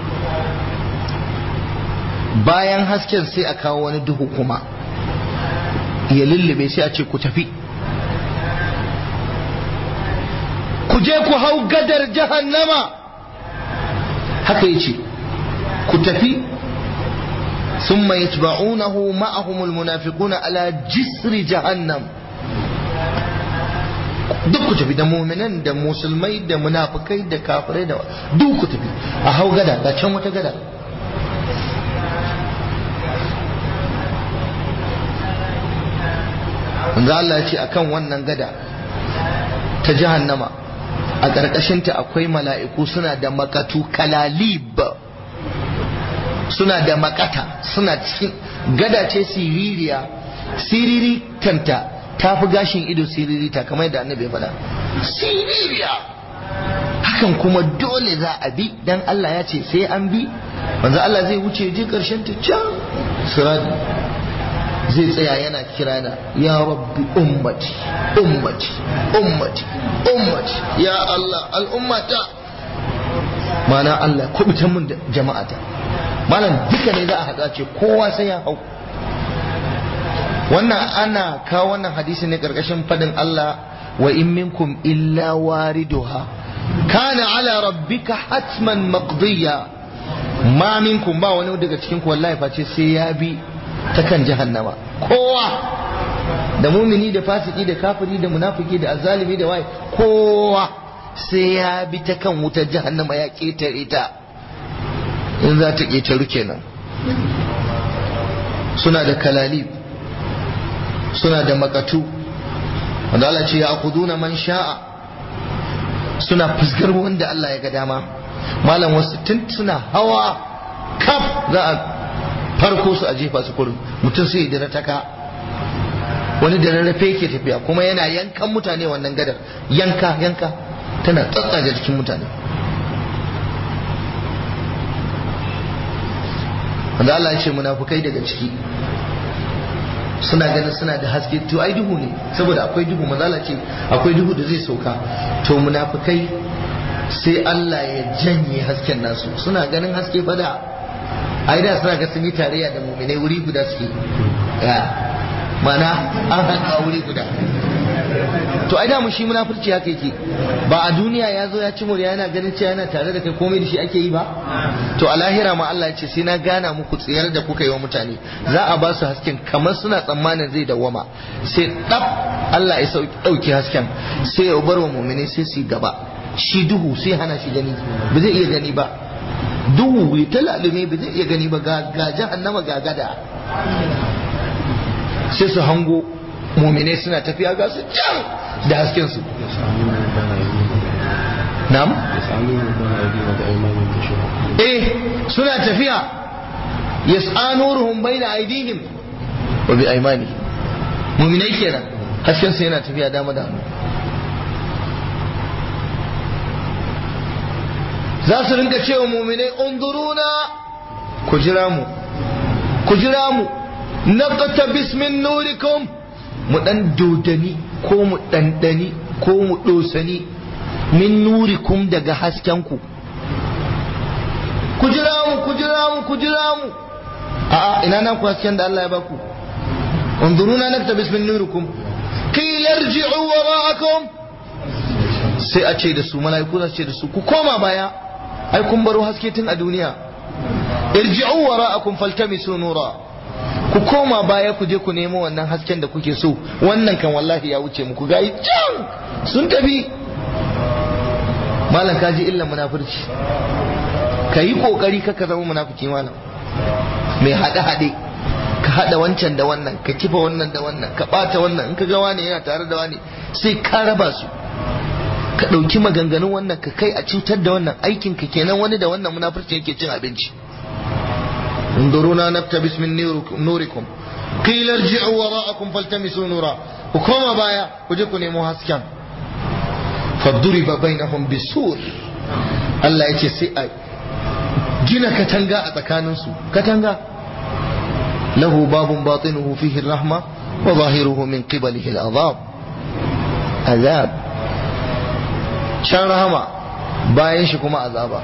bayan hasken sai a kawo wani duhu kuma ya lullube sai a ce ku tafi ku je ku hau gadar jahannama haka ya ce ku tafi ثم يتبعونه معهم المنافقون على جسر جهنم duk ku tafi da muminan da musulmai da munafukai da kafirai da duk ku tafi a hau gada ga can wata gada manzo Allah ya ce akan wannan gada ta jahannama a ƙarƙashinta akwai mala'iku suna da makatu kalalib suna da makata suna cikin gada ce siririya siriri kanta ta fi gashin ido siririta kamar da annabi ya faɗa siririya hakan kuma dole za a bi dan Allah ya ce sai an bi manzo Allah zai wuce je karshen ta can sirati zai tsaya yana kira na ya rabbi ummati ummati ummati ummati ya Allah al'ummata mana Allah kubutan mun da jama'ata malam duka ne za a haɗa ce kowa sai ya hau wannan ana kawo wannan hadisi ne karkashin fadin Allah wa in minkum illa wariduha kana ala rabbika hatman maqdiya ma minkum ba wani daga cikin ku wallahi face sai ya bi ta kan jahannama kowa da mumini da fasiki da kafiri da munafiki da azalimi da waye kowa sai ya bi ta kan wutar jahannama ya ketare ta in za ta ƙetaru kenan suna da kalalib suna da makatu wanda Allah ce ya akuduna man sha'a suna fuskar wanda Allah ya ga dama malam wasu tun suna hawa kaf za a farko su a jefa su kurin mutum sai da taka wani da rarrafe yake tafiya kuma yana yankan mutane wannan gadar yanka yanka tana tsatsaje jikin mutane wanda Allah ya ce munafukai daga ciki suna ganin suna da haske to ai duhu ne saboda akwai duhu mazala ce akwai duhu da zai sauka to munafukai sai Allah ya janye hasken nasu suna ganin haske fada ai da suna ga sun yi tarayya da muminai wuri guda suke mana an haɗa wuri guda to ai mu shi munafurci haka yake ba a duniya ya zo ya ci murya yana ganin cewa yana tare da kai komai da shi ake yi ba to a lahira ma Allah ya ce sai na gana muku tsayar da kuka yi wa mutane za a ba su hasken kamar suna tsammanin zai dawwama sai dab Allah ya dauki hasken sai ya bar wa mu'mini sai su gaba shi duhu sai hana shi gani ba zai iya gani ba duhu ya talalume ba zai iya gani ba ga jahannama ga gada sai su hango mumine suna tafiya ga su can da hasken su nam eh suna tafiya yas'anuruhum baina aydihim wa bi aymani muminai kenan hasken su yana tafiya dama da za su rinka cewa muminai unduruna ku jira mu ku jira mu naqta bismin nurikum mu dan dodani ko mu dandani ko mu dosani min nurikum daga haskenku ku jira mu ku jira mu ku jira mu a'a ina nan ku hasken da Allah ya baku unzuruna naktabis min nurikum qila irji'u wara'akum sai a ce da su mala'iku za su ce da su ku koma baya ai kun baro haske tun a duniya irji'u wara'akum faltamisu nura ku koma baya ku je ku nemo wannan hasken da kuke so wannan kan wallahi ya wuce muku gayi can sun tafi malam ka ji illan munafurci ka yi kokari ka ka zama munafiki malam mai haɗe-haɗe ka haɗa wancan da wannan ka kifa wannan da wannan ka ɓata wannan in ka ga wani yana tare da wani sai ka raba su ka ɗauki maganganun wannan ka kai a cutar da wannan aikin ka kenan wani da wannan munafurci yake cin abinci انظرونا نقتبس من نوركم قيل ارجعوا وراءكم فالتمسوا نورا وكما بايا وجيكم نيمو هاسكان فضرب بينهم بسور الله يتي سي gina katanga a tsakaninsu katanga lahu babun batinuhu fihi rahma wa zahiruhu min qibalihi al'azab azab can rahama bayan shi kuma azaba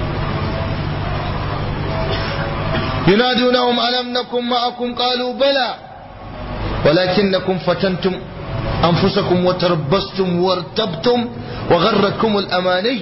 ينادونهم ألم نكن معكم قالوا بلى ولكنكم فتنتم أنفسكم وتربصتم وارتبتم وغرتكم الأماني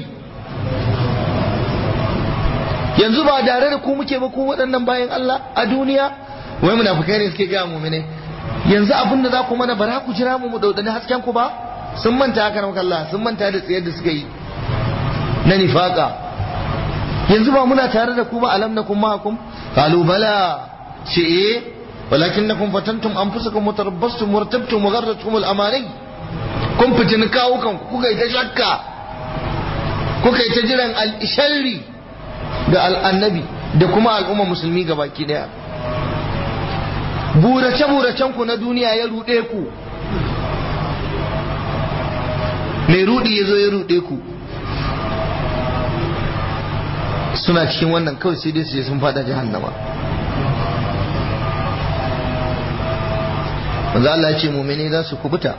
yanzu ba dare da ku muke ba ku waɗannan bayan Allah a duniya wai munafikai ne suke gaya mu'mine yanzu abin da za ku mana bara ku jira mu mu daudani hasken ku ba sun manta haka na Allah sun manta da tsayar da suka yi na nifaka yanzu ba muna tare da ku ba alam nakum ma'akum قالوا بلى شيء ولكنكم فتنتم انفسكم وتربصتم وارتبتم وغرتكم الاماني kun fitin kawo kan kuka yi ta shakka kuka yi ta jiran al'isharri da al'annabi da kuma al'umma musulmi ga baki daya burace-buracen ku na duniya ya ruɗe ku mai rudi ya zo ya ruɗe ku suna cikin wannan kawai sai dai su je sun fada jahannama manzo Allah ya ce mu'mini za su kubuta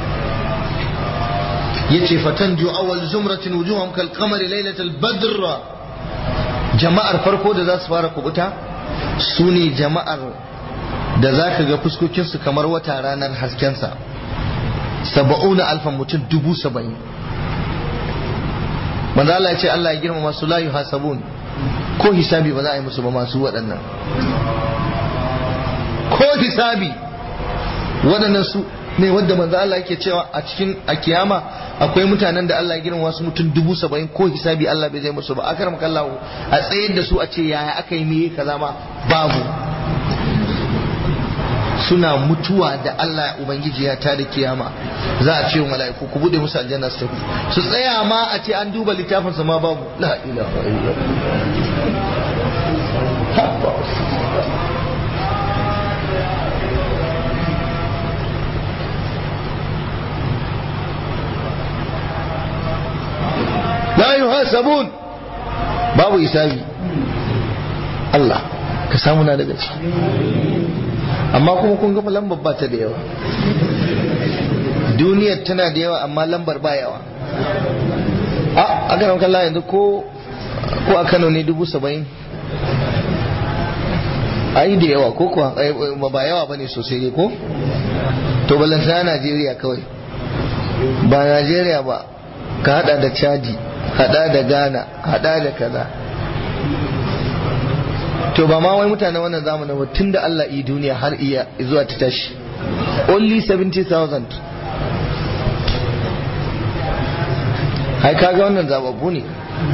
yace fatanju awwal zumratin wujuhum kal qamari laylatal badr jama'ar farko da za su fara kubuta su ne jama'ar da za ka ga fuskokinsu kamar wata ranar haskensa saba'una alfan mutum dubu saba'in manzo Allah ya ce Allah ya girmama su la yuhasabun ko hisabi ba za a yi musu ba masu waɗannan ko hisabi waɗannan su ne wadda manzo Allah yake cewa a cikin a kiyama akwai mutanen da Allah ya girmama su mutum dubu saba'in ko hisabi Allah bai zai musu ba akar makallahu a tsayar da su a ce yaya aka yi meye kaza ma babu suna mutuwa da Allah Ubangiji ya tada kiyama za a ce wa mala'iku ku bude musu aljanna su tafi su tsaya ma a ce an duba littafin sa ma babu la ilaha la yuhasabun babu isabi Allah ka samu na daga ciki amma kuma kun ga lambar ba ta da yawa duniyar tana da yawa amma lambar ba yawa a a ganin kalla yanzu ko ko a kano ne dubu saba'in a yi da yawa ko kuwa ba yawa ba ne sosai ne ko to balanta najeriya kawai ba najeriya ba ka hada da chadi hada da ghana hada da kaza to ba ma wai mutane wannan zamanin ba tun da Allah yi duniya har iya zuwa ta tashi only 70,000 hai kaga wannan zababbu ne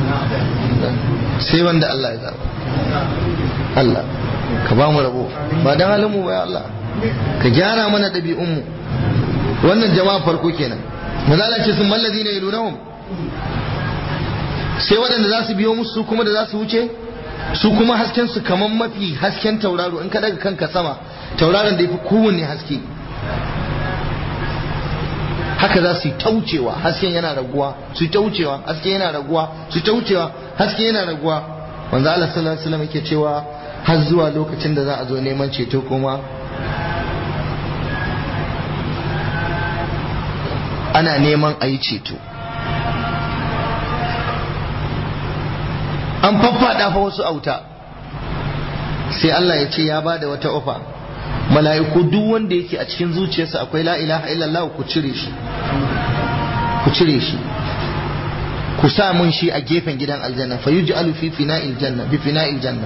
sai wanda Allah ya zaba Allah ka ba mu rabo ba dan halin mu ba ya Allah ka gyara mana ɗabi'un mu wannan jama'a farko kenan mazala ce sun mallazi ne yalunahum sai waɗanda za su biyo musu kuma da za su wuce su kuma hasken su kamar mafi hasken tauraro in ka daga kanka sama tauraron da ya fi kowanne haske haka za su yi taucewa hasken yana raguwa su yi taucewa hasken yana raguwa su yi taucewa hasken yana raguwa wanzu Allah sallallahu alaihi wasallam yake cewa har zuwa lokacin da za a zo neman ceto kuma ana neman a yi ceto an faffada fa wasu auta sai Allah ya ce ya ba da wata ofa mala'iku duk wanda yake a cikin zuciyarsa akwai la ilaha illallah ku cire shi ku cire shi ku sa mun shi a gefen gidan aljanna fa yuj'alu fi fina'il janna bi fina'il janna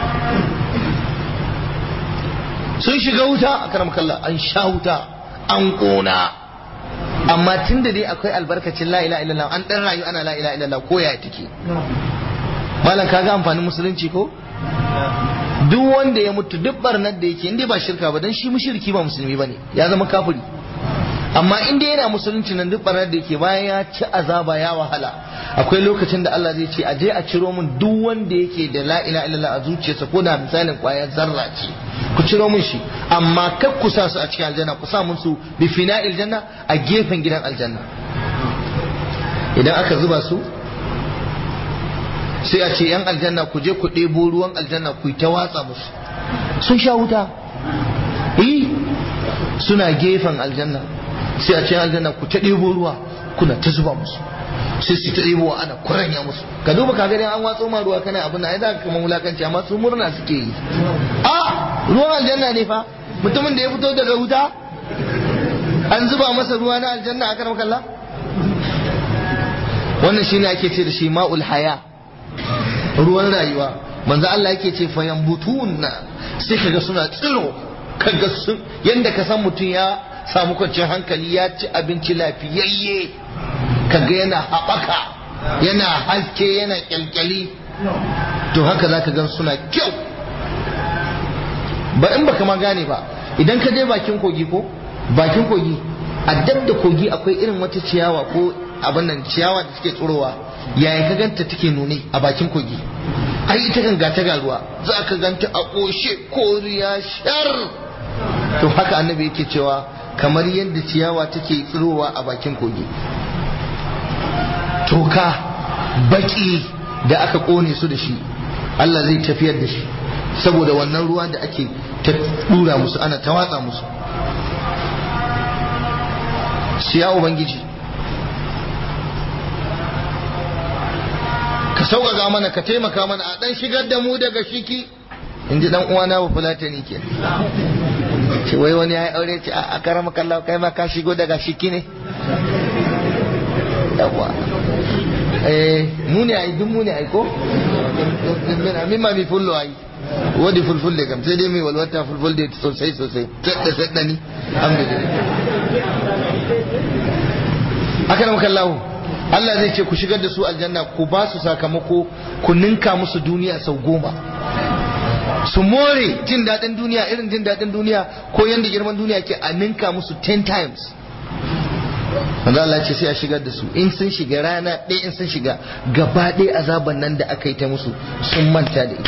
sun shiga wuta a karam kalla an sha wuta an kona amma tun da dai akwai albarkacin la ilaha illallah an dan rayu ana la ilaha illallah ko ya take malam kaga amfanin musulunci ko duk wanda ya mutu duk barnar da yake inda ba shirka ba dan shi mushriki ba musulmi bane ya zama kafiri amma inda yana musulunci nan duk barnar da yake bayan ya ci azaba ya wahala akwai lokacin da Allah zai ce a je a ciro min duk wanda yake da la ilaha illallah a zuciyarsa ko da misalin kwayar zarra ce ku ciro min shi amma kar ku sa su a cikin aljanna ku sa mun su bi fina'il janna a gefen gidan aljanna idan aka zuba su sai a ce yan aljanna ku je ku ɗebo ruwan aljanna ku yi ta watsa musu sun sha wuta eh suna gefen aljanna sai a ce aljanna ku ta ɗebo ruwa kuna ta zuba musu sai su ta ɗebo wa ana kuranya musu ka duba ka gani an watso ma ruwa kana abin ai za ka kama wulakanci amma su murna suke yi a ruwan aljanna ne fa mutumin da ya fito daga wuta an zuba masa ruwa na aljanna a karam kalla wannan shine ake ce da shi ma'ul haya ruwan rayuwa manzo Allah yake ce fayan butunna sai kaga suna tsiro kaga sun yanda ka san mutum ya samu kwanciyar hankali ya ci abinci lafiyayye kaga yana haɓaka yana haske yana kyalkyali to haka zaka gan suna kyau ba in baka ma gane ba idan ka je bakin kogi ko bakin kogi a dab da kogi akwai irin wata ciyawa ko abin nan ciyawa da suke tsirowa yaya ka ganta take nune a bakin kogi ai ita kan gata ga ruwa za ka ganta a ƙoshe koriya shar to haka annabi yake cewa kamar yadda ciyawa take tsirowa a bakin kogi toka baki da aka ƙone su da shi Allah zai tafiyar da shi saboda wannan ruwa da ake ta dura musu ana ta watsa musu siya ubangiji ka sauƙaƙa mana ka taimaka mana a ɗan shigar da mu daga shiki in ji ɗan uwana ba fulatani ke ce wai wani ya yi aure ce a karama kallawa kai ma ka shigo daga shiki ne yawa eh mu ne ai duk mu ne ai ko min ma mi fullo ai wadi fulful da kam sai dai mai walwata fulful da sosai sosai sadda sadda ni alhamdulillah aka nan kallahu Allah zai ce ku shigar da su aljanna ku ba su sakamako ku ninka musu duniya sau goma su more jin daɗin duniya irin jin daɗin duniya ko yanda girman duniya ke a ninka musu 10 times wanda Allah ce sai a shigar da su in sun shiga rana ɗaya in sun shiga gaba ɗaya azaban nan da aka yi ta musu sun manta da ita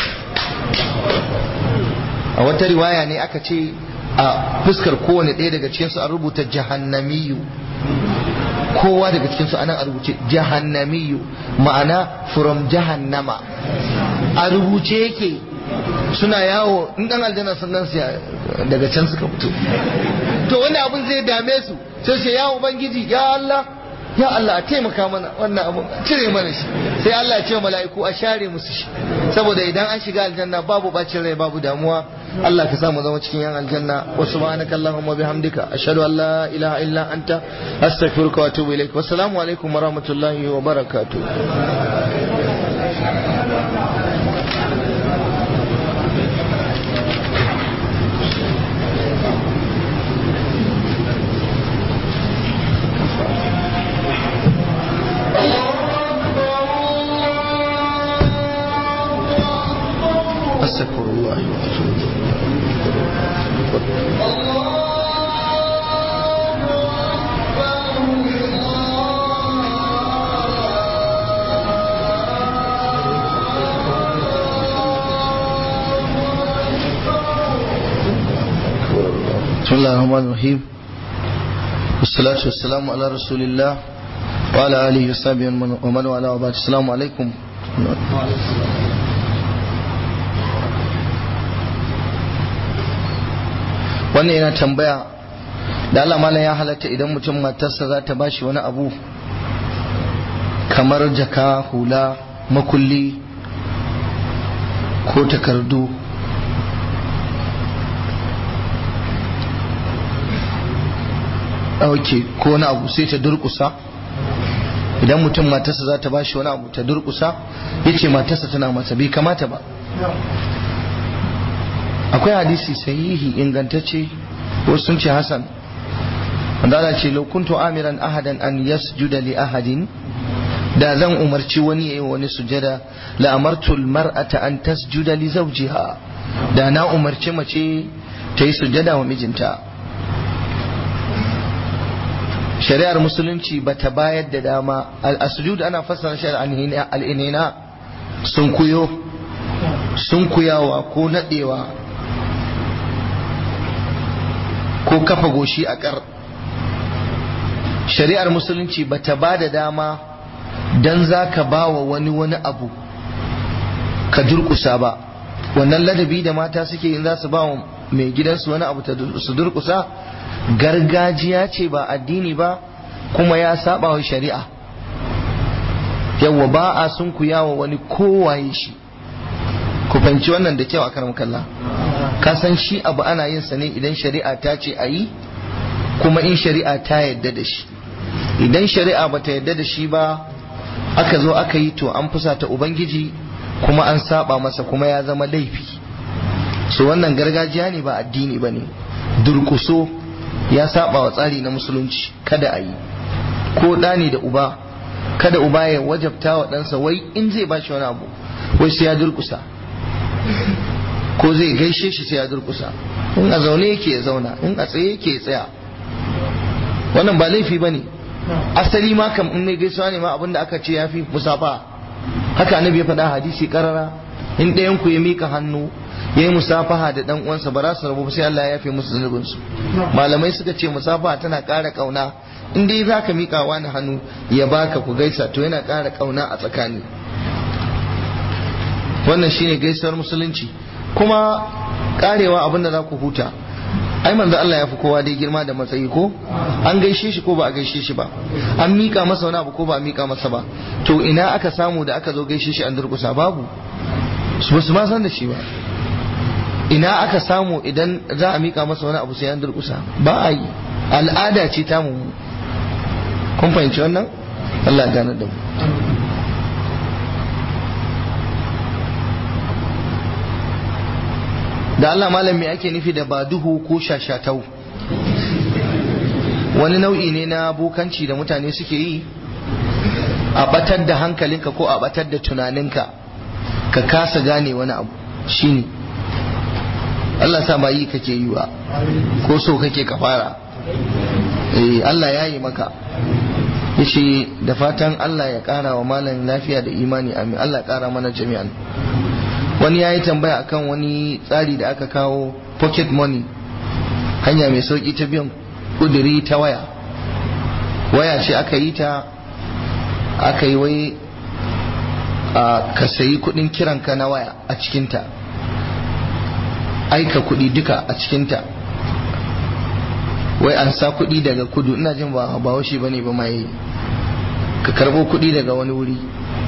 a wata riwaya ne aka ce a fuskar kowane ɗaya daga cikinsu an rubuta jahannamiyu kowa daga cikinsu anan a rubuce jahannamiyu ma'ana from jahannama a rubuce yake suna yawo in dan aljanna sun nan daga can suka fito to wani abin zai dame su sai ce ya ubangiji ya Allah ya Allah a taimaka mana wannan abin cire mana shi sai Allah ya ce mala'iku a share musu shi saboda idan an shiga aljanna babu bacin rai babu damuwa Allah ka samu zama cikin yan aljanna wa subhanaka allahumma bihamdika ashhadu an la ilaha illa anta astaghfiruka wa atubu ilaik wassalamu alaikum wa rahmatullahi wa barakatuh أستغفر الله وأتوب بسم الله الرحمن الرحيم والصلاة والسلام على رسول الله وعلى آله وصحبه ومن والاه وبعد السلام عليكم wannan yana tambaya da Allah malam ya halatta idan mutum matarsa za ta bashi wani abu kamar jaka hula makulli ko takardu ok ko wani abu sai ta durkusa idan mutum matarsa za ta bashi wani abu ta durkusa ya ce matarsa tana masa bai kamata ba akwai hadisi sahihi ingantacce wasu sun ce hasan wanda ana ce laukuntu amiran ahadan an yasjuda li ahadin da zan umarci wani yayi wani sujada la amartu mar'ata an tasjuda li zawjiha da na umarci mace ta yi sujada wa mijinta shari'ar musulunci ba ta bayar da dama al-sujud ana fassara shi al-inhina sun kuyo sun kuyawa ko nadewa ko kafa goshi a kar shari'ar musulunci ba ta ba da dama don za ka ba wa wani wani abu ka durkusa ba wannan ladabi da mata suke yin za su ba wa mai gidansu wani abu su durkusa gargajiya ce ba addini ba kuma ya saba wa shari'a yawwa ba a sun ku yawa wani kowaye shi ku fahimci wannan da kyau a karam kalla ka san shi abu ana yin sa ne idan shari'a ta ce a yi kuma in shari'a ta yadda da shi idan shari'a ba ta yadda da shi ba aka zo aka yi to an fusata ubangiji kuma an saba masa kuma ya zama laifi so wannan gargajiya ne ba addini ba ne durkuso ya saba wa tsari na musulunci kada a yi ko ɗani da uba kada uba ya wajabta wa ɗansa wai in zai ba shi wani abu wai sai ya durkusa ko zai gaishe shi sai ya durkusa in a zaune yake ya zauna in a tsaye yake ya tsaya wannan ba laifi ba ne asali ma kam in mai gaisuwa ne ma abinda aka ce ya fi musafa haka annabi ya faɗa hadisi karara in ɗayan ku ya mika hannu ya yi musafaha da ɗan uwansa ba za su rabu sai Allah ya yafe musu zunubinsu malamai suka ce musafaha tana ƙara ƙauna in dai za ka mika wani hannu ya baka ku gaisa to yana ƙara ƙauna a tsakani wannan shine gaisuwar musulunci kuma karewa abin da za ku huta ai manzo Allah ya fi kowa dai girma da matsayi ko an gaishe shi ko ba a gaishe shi ba an mika masa wani abu ko ba a mika masa ba to ina aka samu da aka zo gaishe shi an durkusa babu su ba su ma san da shi ba ina aka samu idan za a mika masa wani abu sai an durkusa ba a yi al'ada ce ta mu kun fahimci wannan Allah gane da mu da Allah malam me ake nufi da baduhu ko shashatau wani nau'i ne na bokanci da mutane suke yi a batar da hankalinka ko a batar da tunaninka ka kasa gane wani abu shine Allah sa ba yi kake yi ba ko so kake ka fara eh Allah ya yi maka yace da fatan Allah ya kara wa malam lafiya da imani amin Allah ya kara mana jami'an wani ya yi tambaya akan wani tsari da aka kawo pocket money hanya mai sauki ta biyan kuduri ta waya waya ce aka yi ta aka yi wai ka sayi kudin kiranka na waya a cikinta aika kudi duka a cikinta wai an sa kudi daga kudu ina jin ba ba washe bane ba mai ka karbo kudi daga wani wuri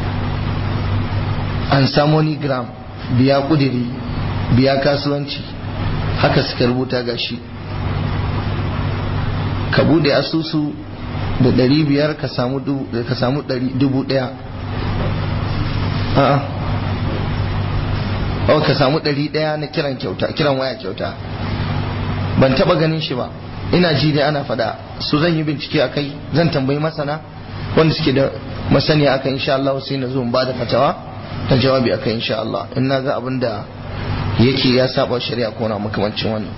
an sa gram biya kudiri biya kasuwanci haka suka rubuta gashi ka bude asusu da ɗari biyar ka samu dubu ɗaya a'a oh ka samu ɗari ɗaya na kiran kyauta kiran waya kyauta ban taba ganin shi ba ina ji dai ana faɗa su zan yi bincike a kai zan tambayi masana wanda suke da masaniya akan insha Allah sai na zo ba da fatawa ta jawabi akan insha Allah in na ga abin da yake ya saba shari'a ko na makamancin wannan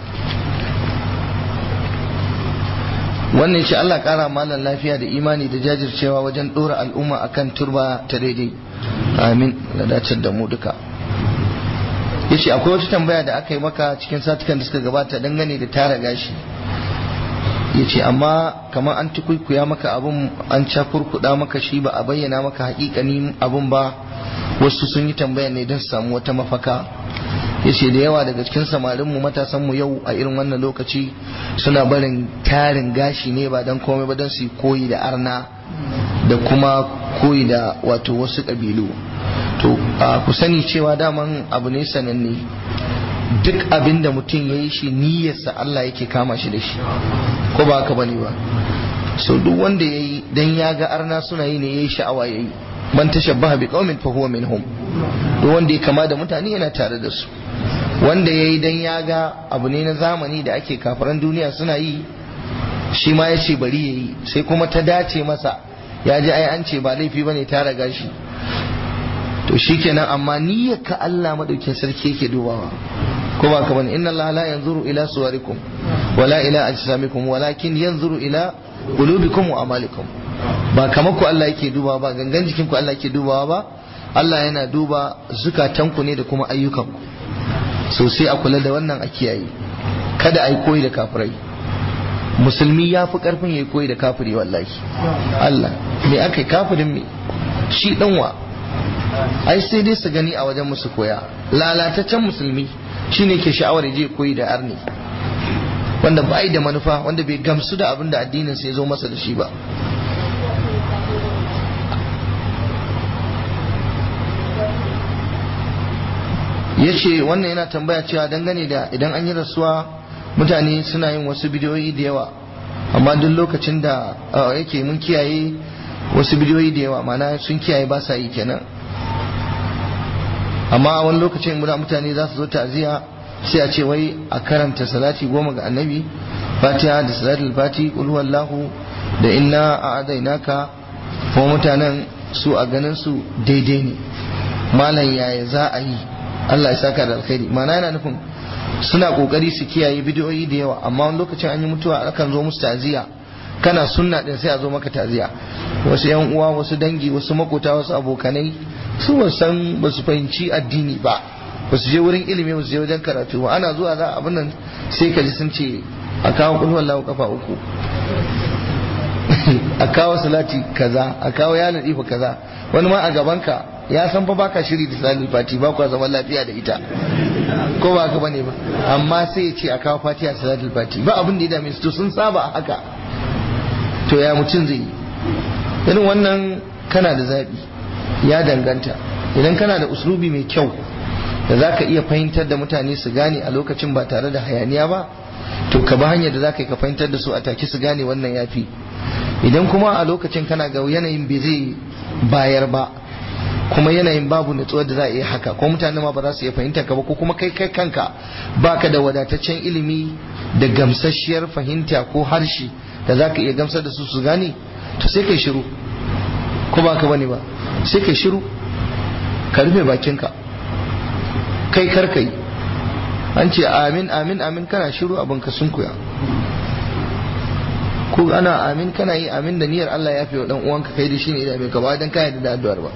wannan shi Allah kara malan lafiya da imani da jajircewa wajen dora al'umma akan turba ta daidai amin da dace da mu duka yace akwai wata tambaya da aka yi maka cikin satukan da suka gabata dangane da tara gashi yace amma kamar an tukuikuya maka abun an cakurkuda maka shi ba a bayyana maka hakikani abun ba wasu sun yi tambaya ne don su samu wata mafaka yace da yawa daga cikin samarinmu matasanmu yau a irin wannan lokaci suna barin tarin gashi ne ba don komai ba don su koyi da arna da kuma koyi da wato wasu ƙabilu to ku sani cewa daman abu ne sananne duk abin da mutum ya yi shi niyyarsa Allah yake kama shi da shi ko ba haka bane ba so duk wanda ya yi dan ya ga arna suna yi ne ya yi sha'awa ya yi man tashabbaha bi qaumin fa huwa minhum duk wanda ya kama da mutane yana tare da su wanda ya yi dan ya ga abu ne na zamani da ake kafaran duniya suna yi shi ma ya ce bari ya yi sai kuma ta dace masa ya ji ai an ce ba laifi bane ta raga shi to shikenan amma niyyar ka Allah madaukin sarki yake dubawa ko ba ka bane inna Allah la yanzuru ila suwarikum wala ila ajsamikum walakin yanzuru ila qulubikum wa amalikum ba kamar ku Allah yake dubawa ba gangan jikin ku Allah yake dubawa ba Allah yana duba zukatanku ne da kuma ayyukanku so sai a kula da wannan a kiyaye kada a yi koyi da kafirai musulmi ya fi karfin ya koyi da kafiri wallahi Allah me aka yi kafirin me shi danwa ai sai dai su gani a wajen musu koya lalataccen musulmi shine ke sha'awar je koyi da arni wanda ba da manufa wanda bai gamsu da abin da addinin sai zo masa da shi ba ya ce wannan yana tambaya cewa dangane da idan an yi rasuwa mutane suna yin wasu bidiyoyi da yawa amma duk lokacin da yake mun kiyaye wasu bidiyoyi da yawa mana sun kiyaye ba sa yi kenan amma wani lokacin muna mutane za su zo ta'ziya sai a ce wai a karanta salati goma ga annabi fatiha da salatul fati qul huwallahu da inna a'adainaka kuma mutanen su a ganin su daidai ne malam yaya za a yi Allah ya saka da alkhairi mana yana nufin suna kokari su kiyaye bidiyoyi da yawa amma wani lokacin an yi mutuwa akan zo musu ta'ziya kana sunna din sai a zo maka ta'ziya wasu yan uwa wasu dangi wasu makota wasu abokanai su ba san ba su fahimci addini ba ba su je wurin ilimi ba su je wajen karatu ba ana zuwa za abin nan sai ka ji sun ce a kawo kulhu wallahu kafa uku a kawo salati kaza a kawo ya ladifa kaza wani ma a gabanka ya san fa baka shiri da salati fati ba kwa zaman lafiya da ita ko ba haka bane ba amma sai ya ce a kawo fatiha salatul fati ba abin da ya dame su to sun saba haka to ya mutum zai yi irin wannan kana da zaɓi ya danganta idan kana da uslubi mai kyau da za ka iya fahimtar da mutane su gane a lokacin ba tare da hayaniya ba to ka ba hanyar da za ka yi ka fahimtar da su a take su gane wannan ya fi idan kuma a lokacin kana ga yanayin bai zai bayar ba kuma yanayin babu natsuwar da za a iya haka ko mutane ma ba za su iya fahimta ka ba ko kuma kai kai kanka baka da wadataccen ilimi da gamsasshiyar fahimta ko harshe da za ka iya gamsar da su su gane to sai kai shiru ko ba ka bane ba sai kai shiru ka rufe bakinka kai karkai an ce amin amin amin kana shiru abin ka sunkuya ko ana amin kana yi amin da niyyar Allah ya fi wa dan uwanka kai da shi ne da ka ba dan ka yarda da addu'ar ba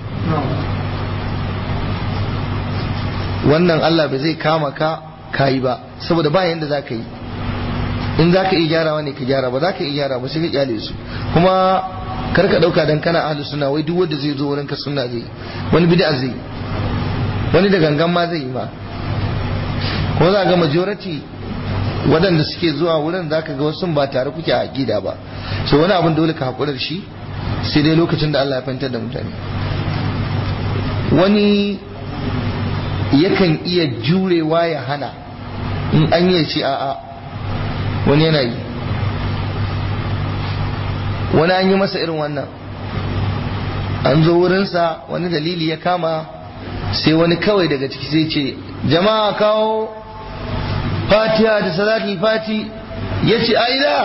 wannan Allah bai zai kama ka kayi ba saboda ba yanda za ka yi in za ka iya gyarawa ne ka gyara ba za ka iya gyara ba sai ka kyale su kuma kar ka dauka dan kana ahlus sunna wai duk wanda zai zo wurin ka sunna zai wani bid'a zai wani da gangan ma zai yi ma ko za ga majority waɗanda suke zuwa wurin za ka ga wasu ba tare kuke a gida ba so wani abin dole ka haƙura da shi sai dai lokacin da Allah ya fahimtar da mutane wani yakan iya jurewa ya hana in an yi ce a'a wani yana yi wani an yi masa irin wannan an zo wurinsa wani dalili ya kama sai wani kawai daga ciki sai ce jama'a kawo fatiha da salati fati ya ce aida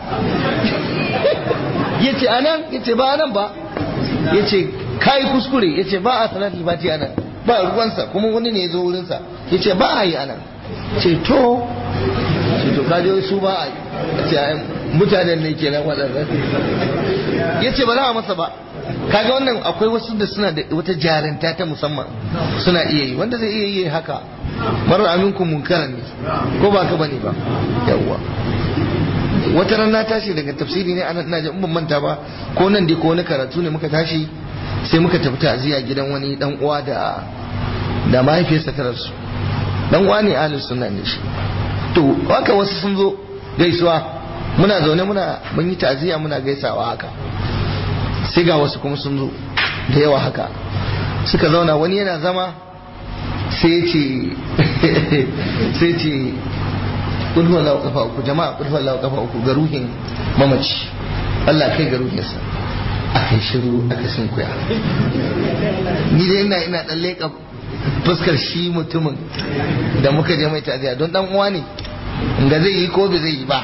ya ce anan ya ce ba anan ba ya ce kayi kuskure ya ce ba a salati fati anan ba ruwansa kuma wani ne ya zo wurinsa ya ce ba a yi anan ce to ce to kaji su ba a yi ce mutanen ne kenan waɗannan ya ce ba za a masa ba kaga wannan akwai wasu da suna da wata jarinta ta musamman suna iya yi wanda zai iya yi haka marar aminku munkaran ne ko ba ka bane ba yawwa wata rana tashi daga tafsiri ne anan ina ban manta ba ko nan dai ko wani karatu ne muka tashi sai muka tafi ta'aziyya gidan wani dan uwa da da mahaifiyarsa ta rasu dan uwa ne ahlus sunna ne shi to haka wasu sun zo gaisuwa muna zaune muna mun yi ta'aziyya muna gaisawa haka sai ga wasu kuma sun zo da yawa haka suka zauna wani yana zama sai ce sai ce kulhu Allah kafa uku jama'a kulhu Allah kafa uku ga ruhin mamaci Allah kai ga ruhinsa aka shiru aka sunkuya ni dai ina ina dan leka fuskar shi mutumin da muka je mai ta'aziya don dan uwa ne ga zai yi ko bai zai yi ba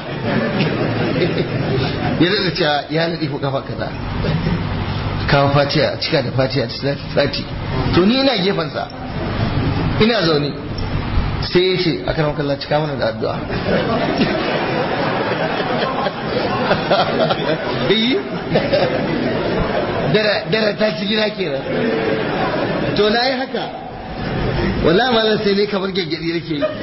ya daga cewa ya nadi ko kafa kaza kawo fatiya cika da fatiya da sati to ni ina gefensa ina zaune sai ya ce a karamar kallon cika mana da addu'a yi dara ta ci gida kenan to na yi haka wala malam sai ne kamar gaggadi yake yi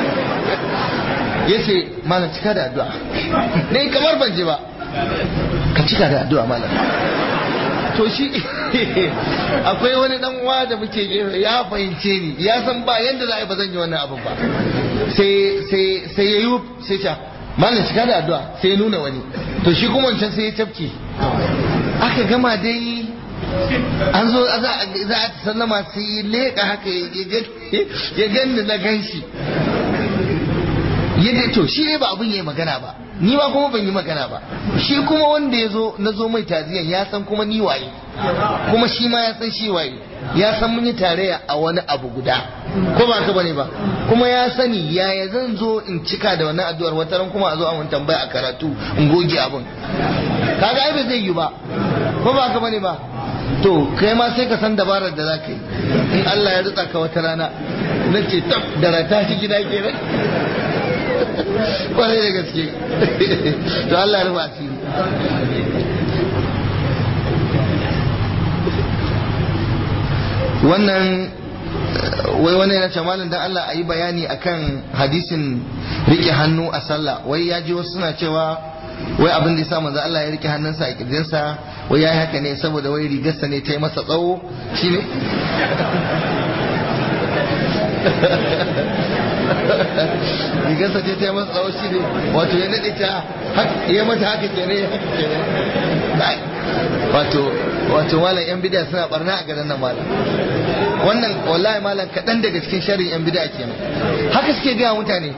ya ce malam cika da addu'a ne kamar ban je ba ka cika da addu'a malam to shi akwai wani dan uwa da muke gefe ya fahimce ni ya san ba yanda za a yi ba zan yi wannan abin ba sai sai sai ya yi sai ta malam cika da addu'a sai ya nuna wani to shi kuma wancan sai ya tafke aka gama dai an zo za a sallama sai ya leƙa haka ya ganni na ganshi ya to shi ne ba abin ya yi magana ba ni ma kuma ban yi magana ba shi kuma wanda ya zo na zo mai taziyan ya san kuma ni waye kuma shi ma ya san shi waye ya san mun yi tarayya a wani abu guda ko ba ka bane ba kuma ya sani yaya zan zo in cika da wannan addu'ar wata ran kuma a zo a mun tambaya a karatu in goge abin kaga ai ba zai yi ba ko ba ka bane ba to kai ma sai ka san dabarar da za ka yi in Allah ya rutsa ka wata rana na ce tab da rata shi gida kenan kwarai da gaske to Allah ya rufa asiri wannan wai wani yana ce malam dan Allah a yi bayani akan hadisin rike hannu a sallah wai ya ji wasu suna cewa wai abin da ya sa manzo Allah ya rike hannunsa a kirjinsa wai yayi haka ne saboda wai rigarsa ne ta yi masa tsawo shine rigarsa ce ta yi masa tsawo shine wato ya nade ta ya mata haka kenan wato wato malam yan bid'a suna barna a garin nan malam wannan wallahi malam kaɗan daga cikin sharrin yan bid'a kenan haka suke gaya mutane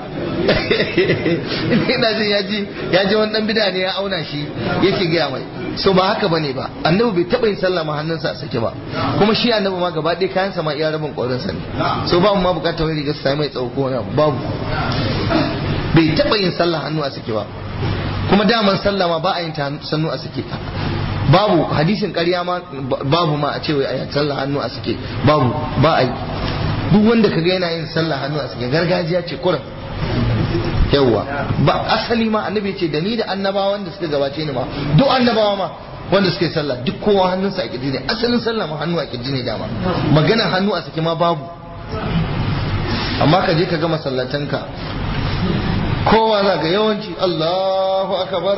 ina jin ya ji ya ji wani dan bid'a ne ya auna shi yake gaya mai so ba haka bane ba annabi bai taɓa yin sallah ma hannunsa a sake ba kuma shi annabi ma gaba ɗaya kayan sa ma iya rabin ƙwarinsa ne so babu ma bukatar wani riga sai mai tsawo ko wani babu bai taɓa yin sallah hannu a sake ba kuma daman sallah ma ba a yin ta sannu a sake babu hadisin ƙarya ma babu ma a ce wai a sallah hannu a sake babu ba a yi duk wanda ka ga yana yin sallah hannu a sake gargajiya ce kuran yawwa ba asali ma annabi ce da ni da annabawa wanda suka gabace ni ma duk annabawa ma wanda suka yi sallah duk kowa hannunsa a kirji ne asalin sallah ma hannu a kirji ne dama maganar hannu a sake ma babu amma ka je ka ga masallatanka kowa za ga yawanci Allahu akbar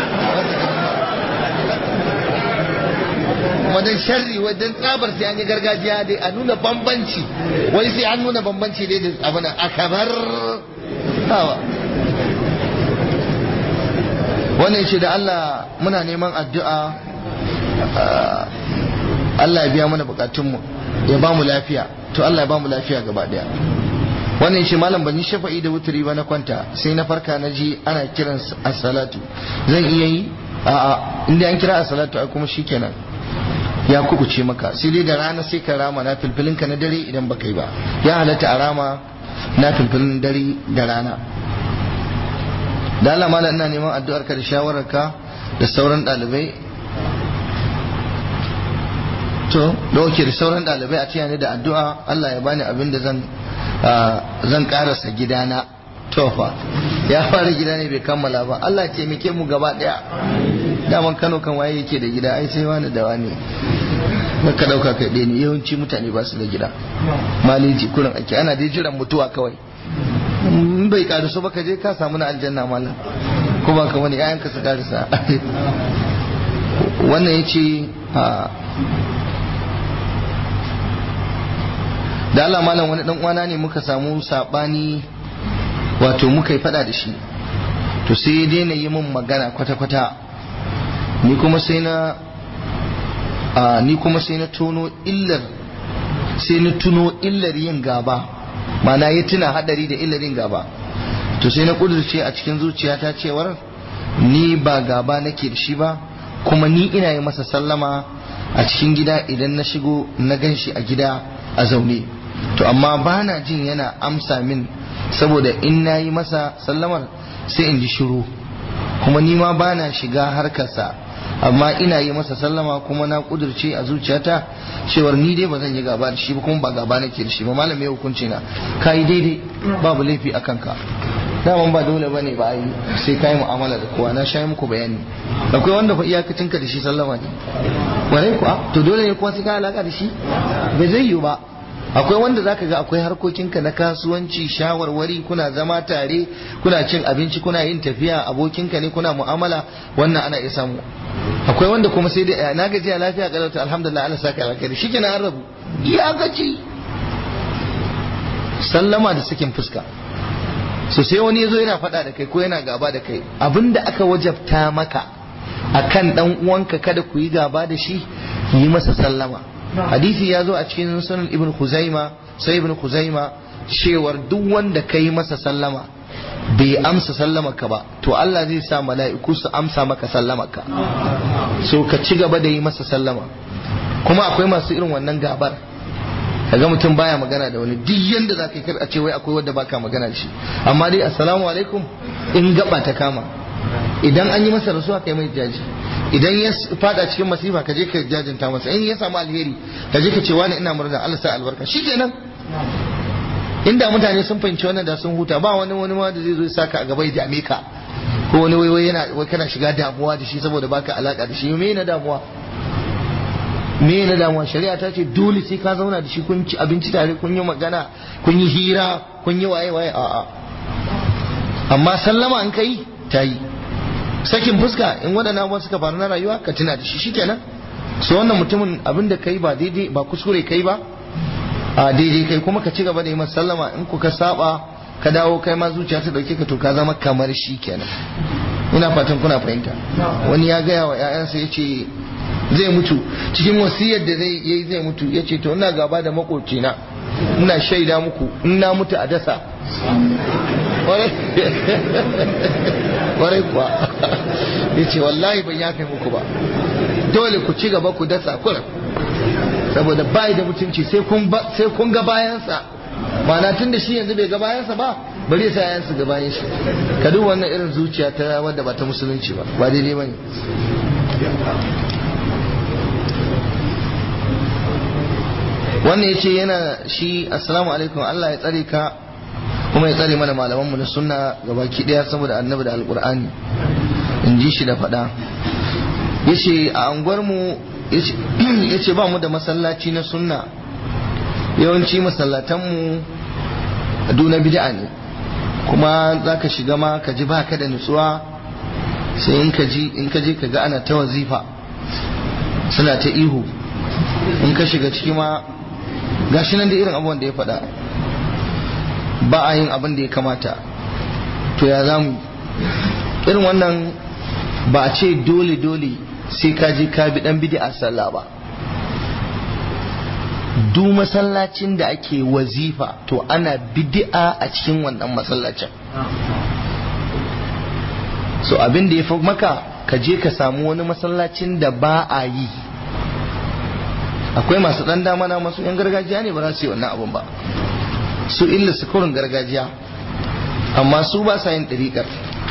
wadan sharri wadan tsabar sai an yi gargajiya dai a nuna bambanci wai sai an nuna bambanci dai da abin akabar hawa wannan shi da Allah muna neman addu'a Allah ya biya mana bukatunmu ya ba mu lafiya to Allah ya ba mu lafiya gaba daya wannan shi malam ban yi shafa'i da wuturi ba na kwanta sai na farka na ji ana kiran as-salatu zan iya yi a'a inda an kira as-salatu ai kuma shikenan ya kubuce maka sai dai da rana sai ka rama na filfilin ka na dare idan baka yi ba ya halatta a rama na filfilin dare da rana da Allah malam ina neman addu'ar ka da shawarar ka da sauran dalibai to da oke da sauran dalibai a cikin da addu'a Allah ya bani abin da zan zan karasa gidana tofa ya fara gida ne bai kammala ba Allah ya taimake mu gaba daya daman Kano kan waye yake da gida ai sai wani da wani ka dauka kai ɗaya ne yawanci mutane ba su da gida maliji kurin ake ana dai jiran mutuwa kawai in bai karisu ba ka je ka samu na aljanna malam ko ba ka wani yayanka su karisa wannan ya ce da Allah malam wani dan uwana ne muka samu sabani wato muka yi fada da shi to sai ya daina yi min magana kwata-kwata ni kuma sai na a ni kuma sai na tono illar sai na tuno illar yin gaba mana ya tuna hadari da illar yin gaba to sai na kudurce a cikin zuciyata cewar ni ba gaba nake da shi ba kuma ni ina yi masa sallama a cikin gida idan na shigo na gan shi a gida a zaune to amma ba na jin yana amsa min saboda in na yi masa sallamar sai in ji shiru kuma ni ma ba na shiga harkarsa amma ina yi masa sallama kuma na kudurce a zuciyata cewar ni dai ba zan yi gaba da shi ba kuma ba gaba nake da shi ba malam ya hukunci na ka yi daidai babu laifi a kanka daman ba dole bane ba yi sai ka yi mu'amala da kowa na sha muku bayani akwai wanda fa iyakacinka da shi sallama ne warai kuwa to dole ne kuma sai ka alaka da shi bai zai yiwu ba akwai wanda zaka ga akwai harkokinka na kasuwanci shawarwari kuna zama tare kuna cin abinci kuna yin tafiya abokinka ne kuna mu'amala wannan ana iya samu akwai wanda kuma sai dai na gajiya lafiya kalauta alhamdulillah Allah saka alkhairi shikenan an rabu ya gaji sallama da sakin fuska so sai wani yazo yana faɗa da kai ko yana gaba da kai abinda aka wajabta maka akan dan uwanka kada ku yi gaba da shi yi masa sallama hadisi ya zo a cikin sunan ibn khuzaima sai ibn khuzaima cewar duk wanda ka yi masa sallama bai amsa sallama ka ba to Allah zai sa mala'iku su amsa maka sallama ka so ka ci gaba da yi masa sallama kuma akwai masu irin wannan gabar kaga mutum baya magana da wani duk yanda za ka yi a ce wai akwai wanda baka magana da shi amma dai assalamu alaikum in gaba ta kama idan an yi masa rasuwa kai mai jaji idan ya fada cikin masifa ka je ka jajinta masa in ya samu alheri ka je ka ce wani ina murna Allah sa albarka shikenan inda mutane sun fahimci wannan da sun huta ba wani wani ma da zai zo ya saka a gaba ya dame ka ko wani wai wai yana wai kana shiga damuwa da shi saboda baka alaka da shi me na damuwa me na damuwa shari'a ta ce dole sai ka zauna da shi kun ci abinci tare kun yi magana kun yi hira kun yi waye waye a'a amma sallama an kai ta yi sakin fuska in waɗannan abubuwan suka faru na rayuwa ka tuna da shi shikenan so wannan mutumin abin da kai ba daidai ba kuskure kai ba a daidai kai kuma ka ci gaba da yi masa sallama in ku ka saba ka dawo kai ma zuciya ta dauke ka to ka zama kamar shi kenan ina fatan kuna fahimta wani ya gaya wa ƴaƴansa ya ce zai mutu cikin wasiyar da zai yi zai mutu ya ce to ina gaba da makocina ina shaida muku in na mutu a dasa kwarai kuwa ya ce wallahi ban yafe muku ba dole ku ci gaba ku dasa kurin saboda bai da mutunci sai kun ga bayansa mana tun da shi yanzu bai ga bayansa ba bari ya sa yayansu ga bayan shi ka duba wannan irin zuciya ta wadda ba ta musulunci ba ba daidai bane wannan ya ce yana shi assalamu alaikum Allah ya tsare ka kuma ya tsare mana malamanmu na sunna gabaki daya saboda annabi da alkur'ani in ji shi da faɗa ya ce a anguwarmu ya ce ba mu da masallaci na sunna yawanci masallatanmu duna bid'a ne kuma za ka shiga ma ka ji ba ka da nutsuwa sai in ka ji in ka je ka ga ana ta wazifa suna ta ihu in ka shiga ciki ma gashi nan da irin abubuwan da ya faɗa ba a yin abin da ya kamata to ya za mu irin wannan ba a ce dole dole sai ka je ka bi dan bid'a sallah ba du masallacin da ake wazifa to ana bid'a a cikin wannan masallacin so abin da ya fi maka ka je ka samu wani masallacin da ba a yi akwai masu dan dama na masu yan gargajiya ne ba za su yi wannan abun ba su illa su kurin gargajiya amma su ba sa yin ɗariƙar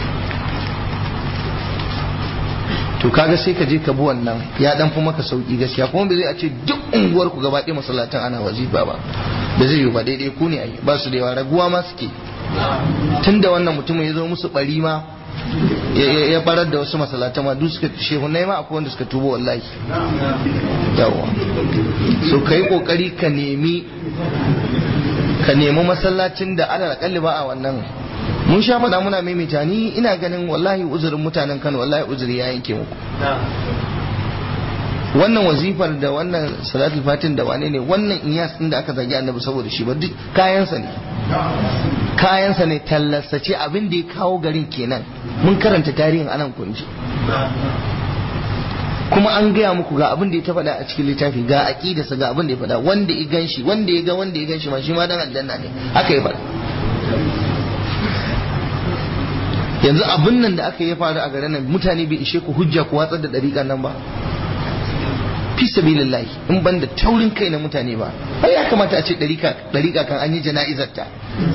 to kaga sai ka je ka bi wannan ya dan fi maka sauki gaskiya kuma bai zai a ce duk unguwar ku gaba ɗaya masallatan ana wazifa ba da zai yi ba daidai ku ne ai ba su da yawa raguwa ma suke tunda wannan mutumin ya zo musu bari ma ya barar da wasu masallatan ma duk suka shehunai ma akwai wanda suka tubo wallahi yawa so kai kokari ka nemi ka nemi masallacin da ana kalli ba a wannan mun sha faɗa muna maimaita ni ina ganin wallahi uzurin mutanen Kano wallahi uzuri ya yanke muku wannan wazifar da wannan salatul fatin da wane ne wannan iyas din da aka zagi annabi saboda shi ba duk kayansa ne kayansa ne tallasa ce abin da ya kawo garin kenan mun karanta tarihin anan kunji kuma an gaya muku ga abin da ya ta faɗa a cikin littafi ga aqidarsa ga abin da ya faɗa wanda ya ganshi wanda ya ga wanda ya ganshi ma shi ma dan aljanna ne haka ya faɗa yanzu abin nan da aka yi faru a garin nan mutane bai ishe ku hujja ku watsar da dariƙan nan ba fi sabilillahi in ban da taurin kai na mutane ba ai ya kamata a ce dariƙa kan an yi jana'izar ta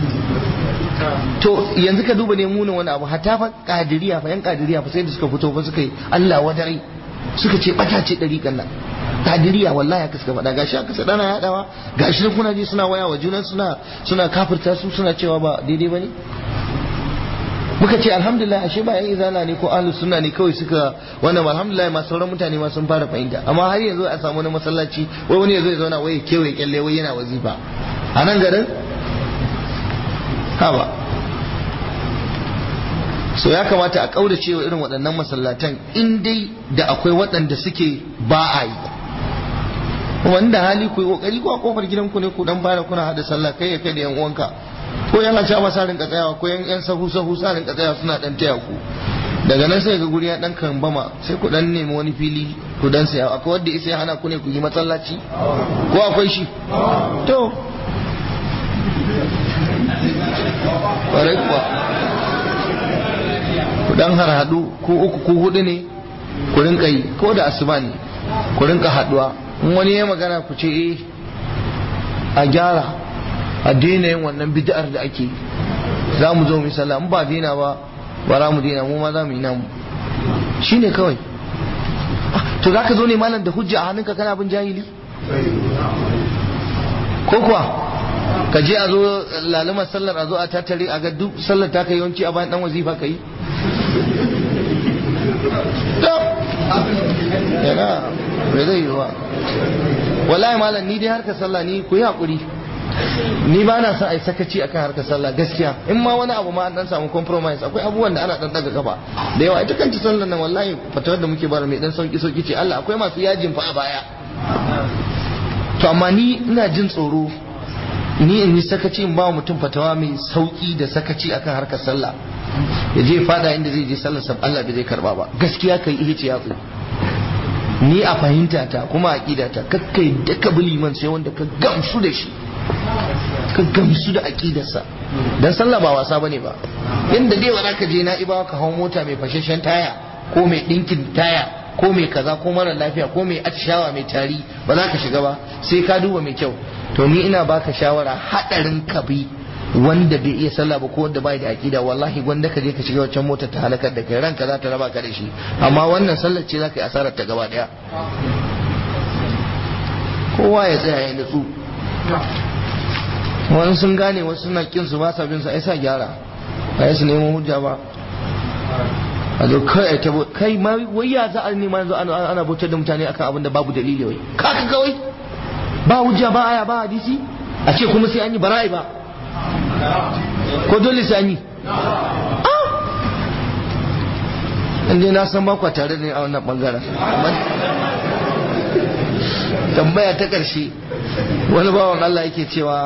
to yanzu ka duba ne munin wani abu hatta fa kadiriya fa yan kadiriya fa sai da suka fito fa suka yi Allah wadare suka ce bata ce dariƙan nan kadiriya wallahi haka suka faɗa gashi aka sa dana yadawa gashi kuna ji suna waya wa junan suna suna kafirta su suna cewa ba daidai bane muka ce alhamdulillah ashe ba yan izala ne ko ahlus sunna ne kawai suka wannan alhamdulillah ma sauran mutane ma sun fara fahimta amma har yanzu a samu wani masallaci wai wani yazo ya zauna wai kewaye kyalle wai yana wazifa a nan garin haba so ya kamata a kaurace wa irin waɗannan masallatan in dai da akwai waɗanda suke ba a yi wanda hali ku yi kokari ko a kofar gidanku ne ku dan fara kuna hada sallah kai ya kai da yan uwanka ko yan aca masa rinka tsayawa ko yan yan sahu sahu sa rinka tsayawa suna dan taya ku daga nan sai ga guri ya dan kambama sai ku dan nemi wani fili ku dan saya akwai wanda isa ya hana ku ne ku yi masallaci ko akwai shi to kwarai kuwa ku dan har hadu ku uku ku hudu ne ku rinka yi ko da asuba ne ku rinka haduwa in wani ya magana ku ce eh a gyara a daina yin wannan bid'ar da ake za mu zo mu sallah in ba daina ba ba za mu daina mu ma za mu yi namu shine kawai to za ka zo ne malam da hujja a hannunka kana bin jahili ko kuwa ka je a zo lalumar sallar a zo a tattare a ga duk sallar ta kai yawanci a bayan dan wazifa ka yi yana bai zai yi ba wallahi malam ni dai harkar sallah ni ku yi haƙuri ni ba na son a yi sakaci akan harkar sallah gaskiya in ma wani abu ma an dan samu compromise akwai abubuwan da ana dan daga gaba da yawa ita kanta sallar nan wallahi fatawar da muke bara mai dan sauki sauki ce Allah akwai masu yajin fa a baya to amma ni ina jin tsoro ni in yi sakaci in ba mutum fatawa mai sauki da sakaci akan harkar sallah ya je fada inda zai je sallar sab Allah bai zai karba ba gaskiya kai ihe ce yatsu ni a fahimta ta kuma a aqida ta kakkai da ka liman sai wanda ka gamsu da shi ka gamsu da aqidarsa dan sallah ba wasa bane ba inda dai wala ka je na ibawa ka hawo mota mai fashashen taya ko mai dinkin taya ko mai kaza ko mara lafiya ko mai atishawa mai tari ba za ka shiga ba sai ka duba mai kyau to ni ina baka shawara hadarin ka bi wanda bai iya sallah ba ko wanda bai da aqida wallahi gwanda ka je ka shiga wancan motar ta halakar da kai ranka za ta raba ka da shi amma wannan sallar ce za ka yi asarar ta gaba daya kowa ya tsaya ya nutsu wani sun gane wasu suna kin su ba sa bin su ai sa gyara ba su neman hujja ba a zo kai a tabo kai ma wai ya za a nema yanzu ana ana bautar da mutane akan abin da babu dalili wai kaka kawai ba hujja ba aya ba hadisi a ce kuma sai an yi bara'i ba ko dole sai an yi inda na san ba tare da ni a wannan bangaren tambaya ta ƙarshe wani bawan Allah yake cewa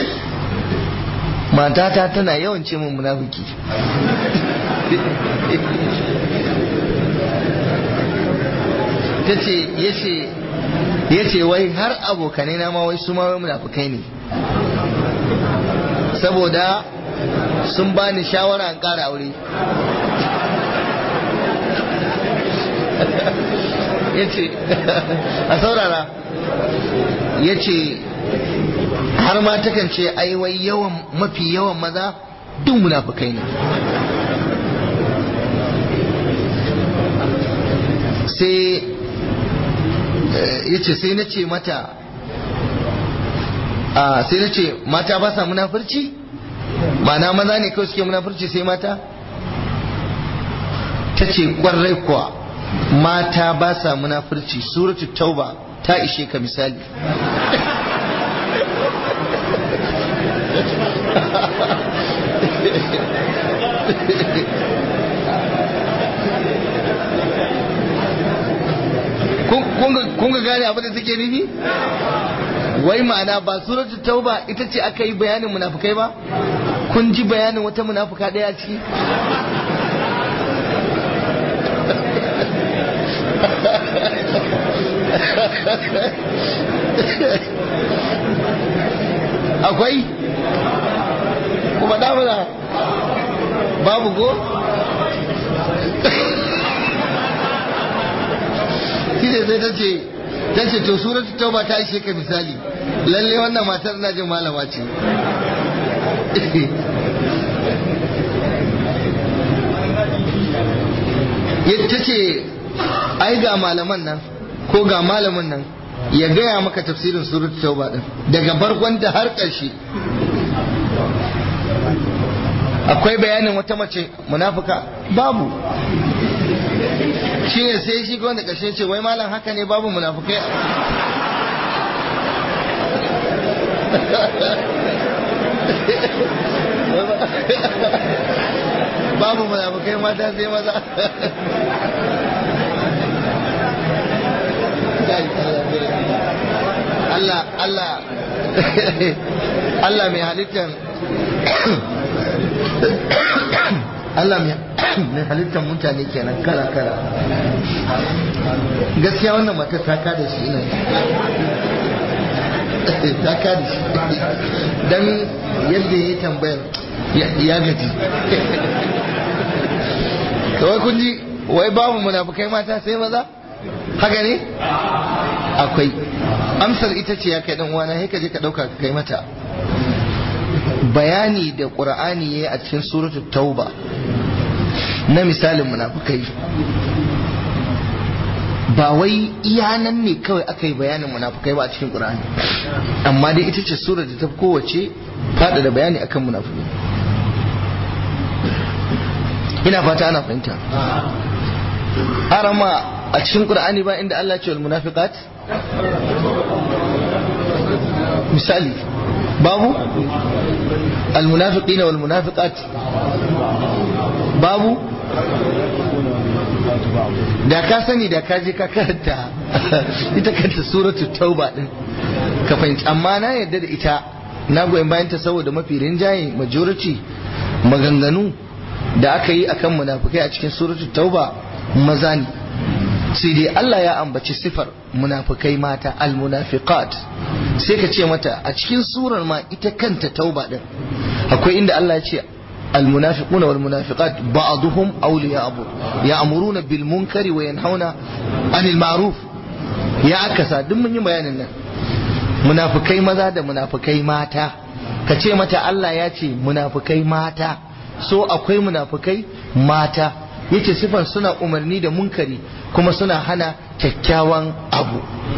matata tana yawan ce mun munafiki ta ce ya ce wai har abokanai na ma wai su ma wai munafukai ne saboda sun bani shawara an ƙara aure ya ce a saurara ya ce har ma takan ce ai wai yawan mafi yawan maza duk munafukai ne sai ya ce sai na ce mata a sai na ce mata ba sa munafurci ma'ana maza ne kawai suke munafurci sai mata ta ce kwarai kuwa mata ba sa munafurci suratu tauba ta ishe ka misali kun ga gane abin da take nufi wai ma'ana ba suratu tauba ita ce aka yi bayanin munafukai ba kun ji bayanin wata munafuka daya ciki akwai kuma damuna babu go shi ne sai ta ce ta ce to suratu tauba ta ishe ka misali lalle wannan matar na jin malama ce ta ce ai ga malaman nan ko ga malamin nan ya gaya maka tafsirin suratu tauba din daga barkonta har ƙarshe akwai bayanin wata mace munafuka babu shi ne sai shi wanda ƙarshe ce wai malam haka ne babu munafukai babu munafukai mata sai maza Allah Allah Allah mai halittar Allah mai halittar mutane kenan kala kala gaskiya wannan mata ta kada shi ne ta kada shi dan yadda ya tambayar ya gaji kawai kun ji wai babu munafukai mata sai maza haka ne akwai amsar ita ce ya kai dan uwana sai ka je ka dauka ka kai mata bayani da qur'ani yayi a cikin suratul tauba na misalin munafukai ba wai iya nan ne kawai aka yi bayanin munafukai ba a cikin qur'ani amma dai ita ce surar da ta fi kowace fada da bayani akan munafukai ina fata ana fahimta arama a cikin qur'ani ba inda Allah ya ce wal munafiqat misali babu al munafiqina wal munafiqat babu da ka sani da ka je ka karanta ita kanta suratul tauba din ka fahimci amma na yadda da ita na goyon bayan ta saboda mafi rinjaye majority maganganu da aka yi akan munafukai a cikin suratul tauba maza ne sai dai Allah ya ambaci sifar munafukai mata almunafiqat sai ka ce mata a cikin surar ma ita kanta tauba din akwai inda Allah ya ce المنافقون والمنافقات بعضهم أولياء بعض يأمرون بالمنكر وينهون عن المعروف يا أكسا دم من بيان munafukai maza da munafukai mata ka ce mata Allah ya ce munafukai mata so akwai munafukai mata yace sifan suna umarni da munkari kuma suna hana kyakkyawan abu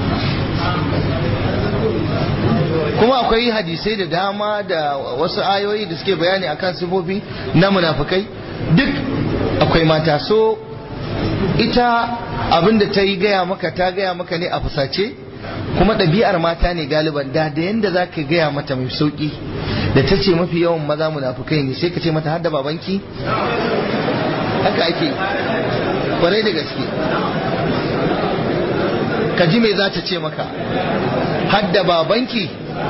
kuma akwai hadisai da dama da wasu ayoyi da suke bayani akan sifofi na munafukai duk akwai mata so ita abinda ta yi gaya maka ta gaya maka ne a fusace kuma ɗabi'ar mata ne galiban da da yanda za ka gaya mata mai sauƙi da ta ce mafi yawan maza munafukai ne sai ka ce mata hadda babanki haka ake kwarai da gaske ka ji me za ta ce maka hadda babanki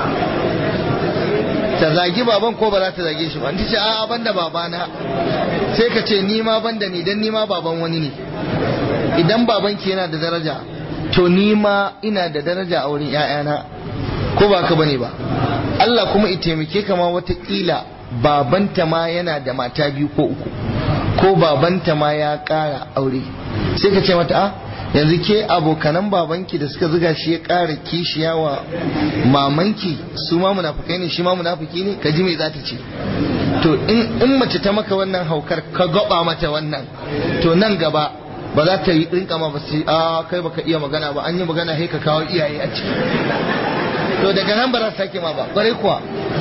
ta zagi baban ko ba za ta zage shi ba ta ce a'a banda babana sai ka ce ni ma banda ni dan ni ma baban wani ne idan babanki yana da daraja to ni ma ina da daraja a wurin ‘ya'yana ko ba ka bane ba Allah kuma i taimake kama watakila babanta ma yana da mata biyu ko uku ko babanta ma ya ƙara aure sai ka ce mata a yanzu ke abokanan babanki da suka zuga shi ya ƙara kishiya wa mamanki su ma munafukai ne shi ma munafuki ne ka ji me za ta ce to in mace ta maka wannan haukar ka gaba mata wannan to nan gaba ba za ta yi rinka ma ba sai a kai baka iya magana ba an yi magana sai ka kawo iyaye a ciki to daga nan ba za ta sake ma ba kwarai kuwa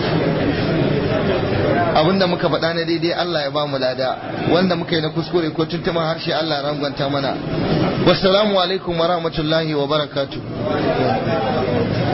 abinda muka faɗa na daidai Allah ya ba mu lada wanda muka yi na kuskure ko tuntuman harshe Allah ya rangwanta mana wassalamu alaikum wa rahmatullahi wa barakatuh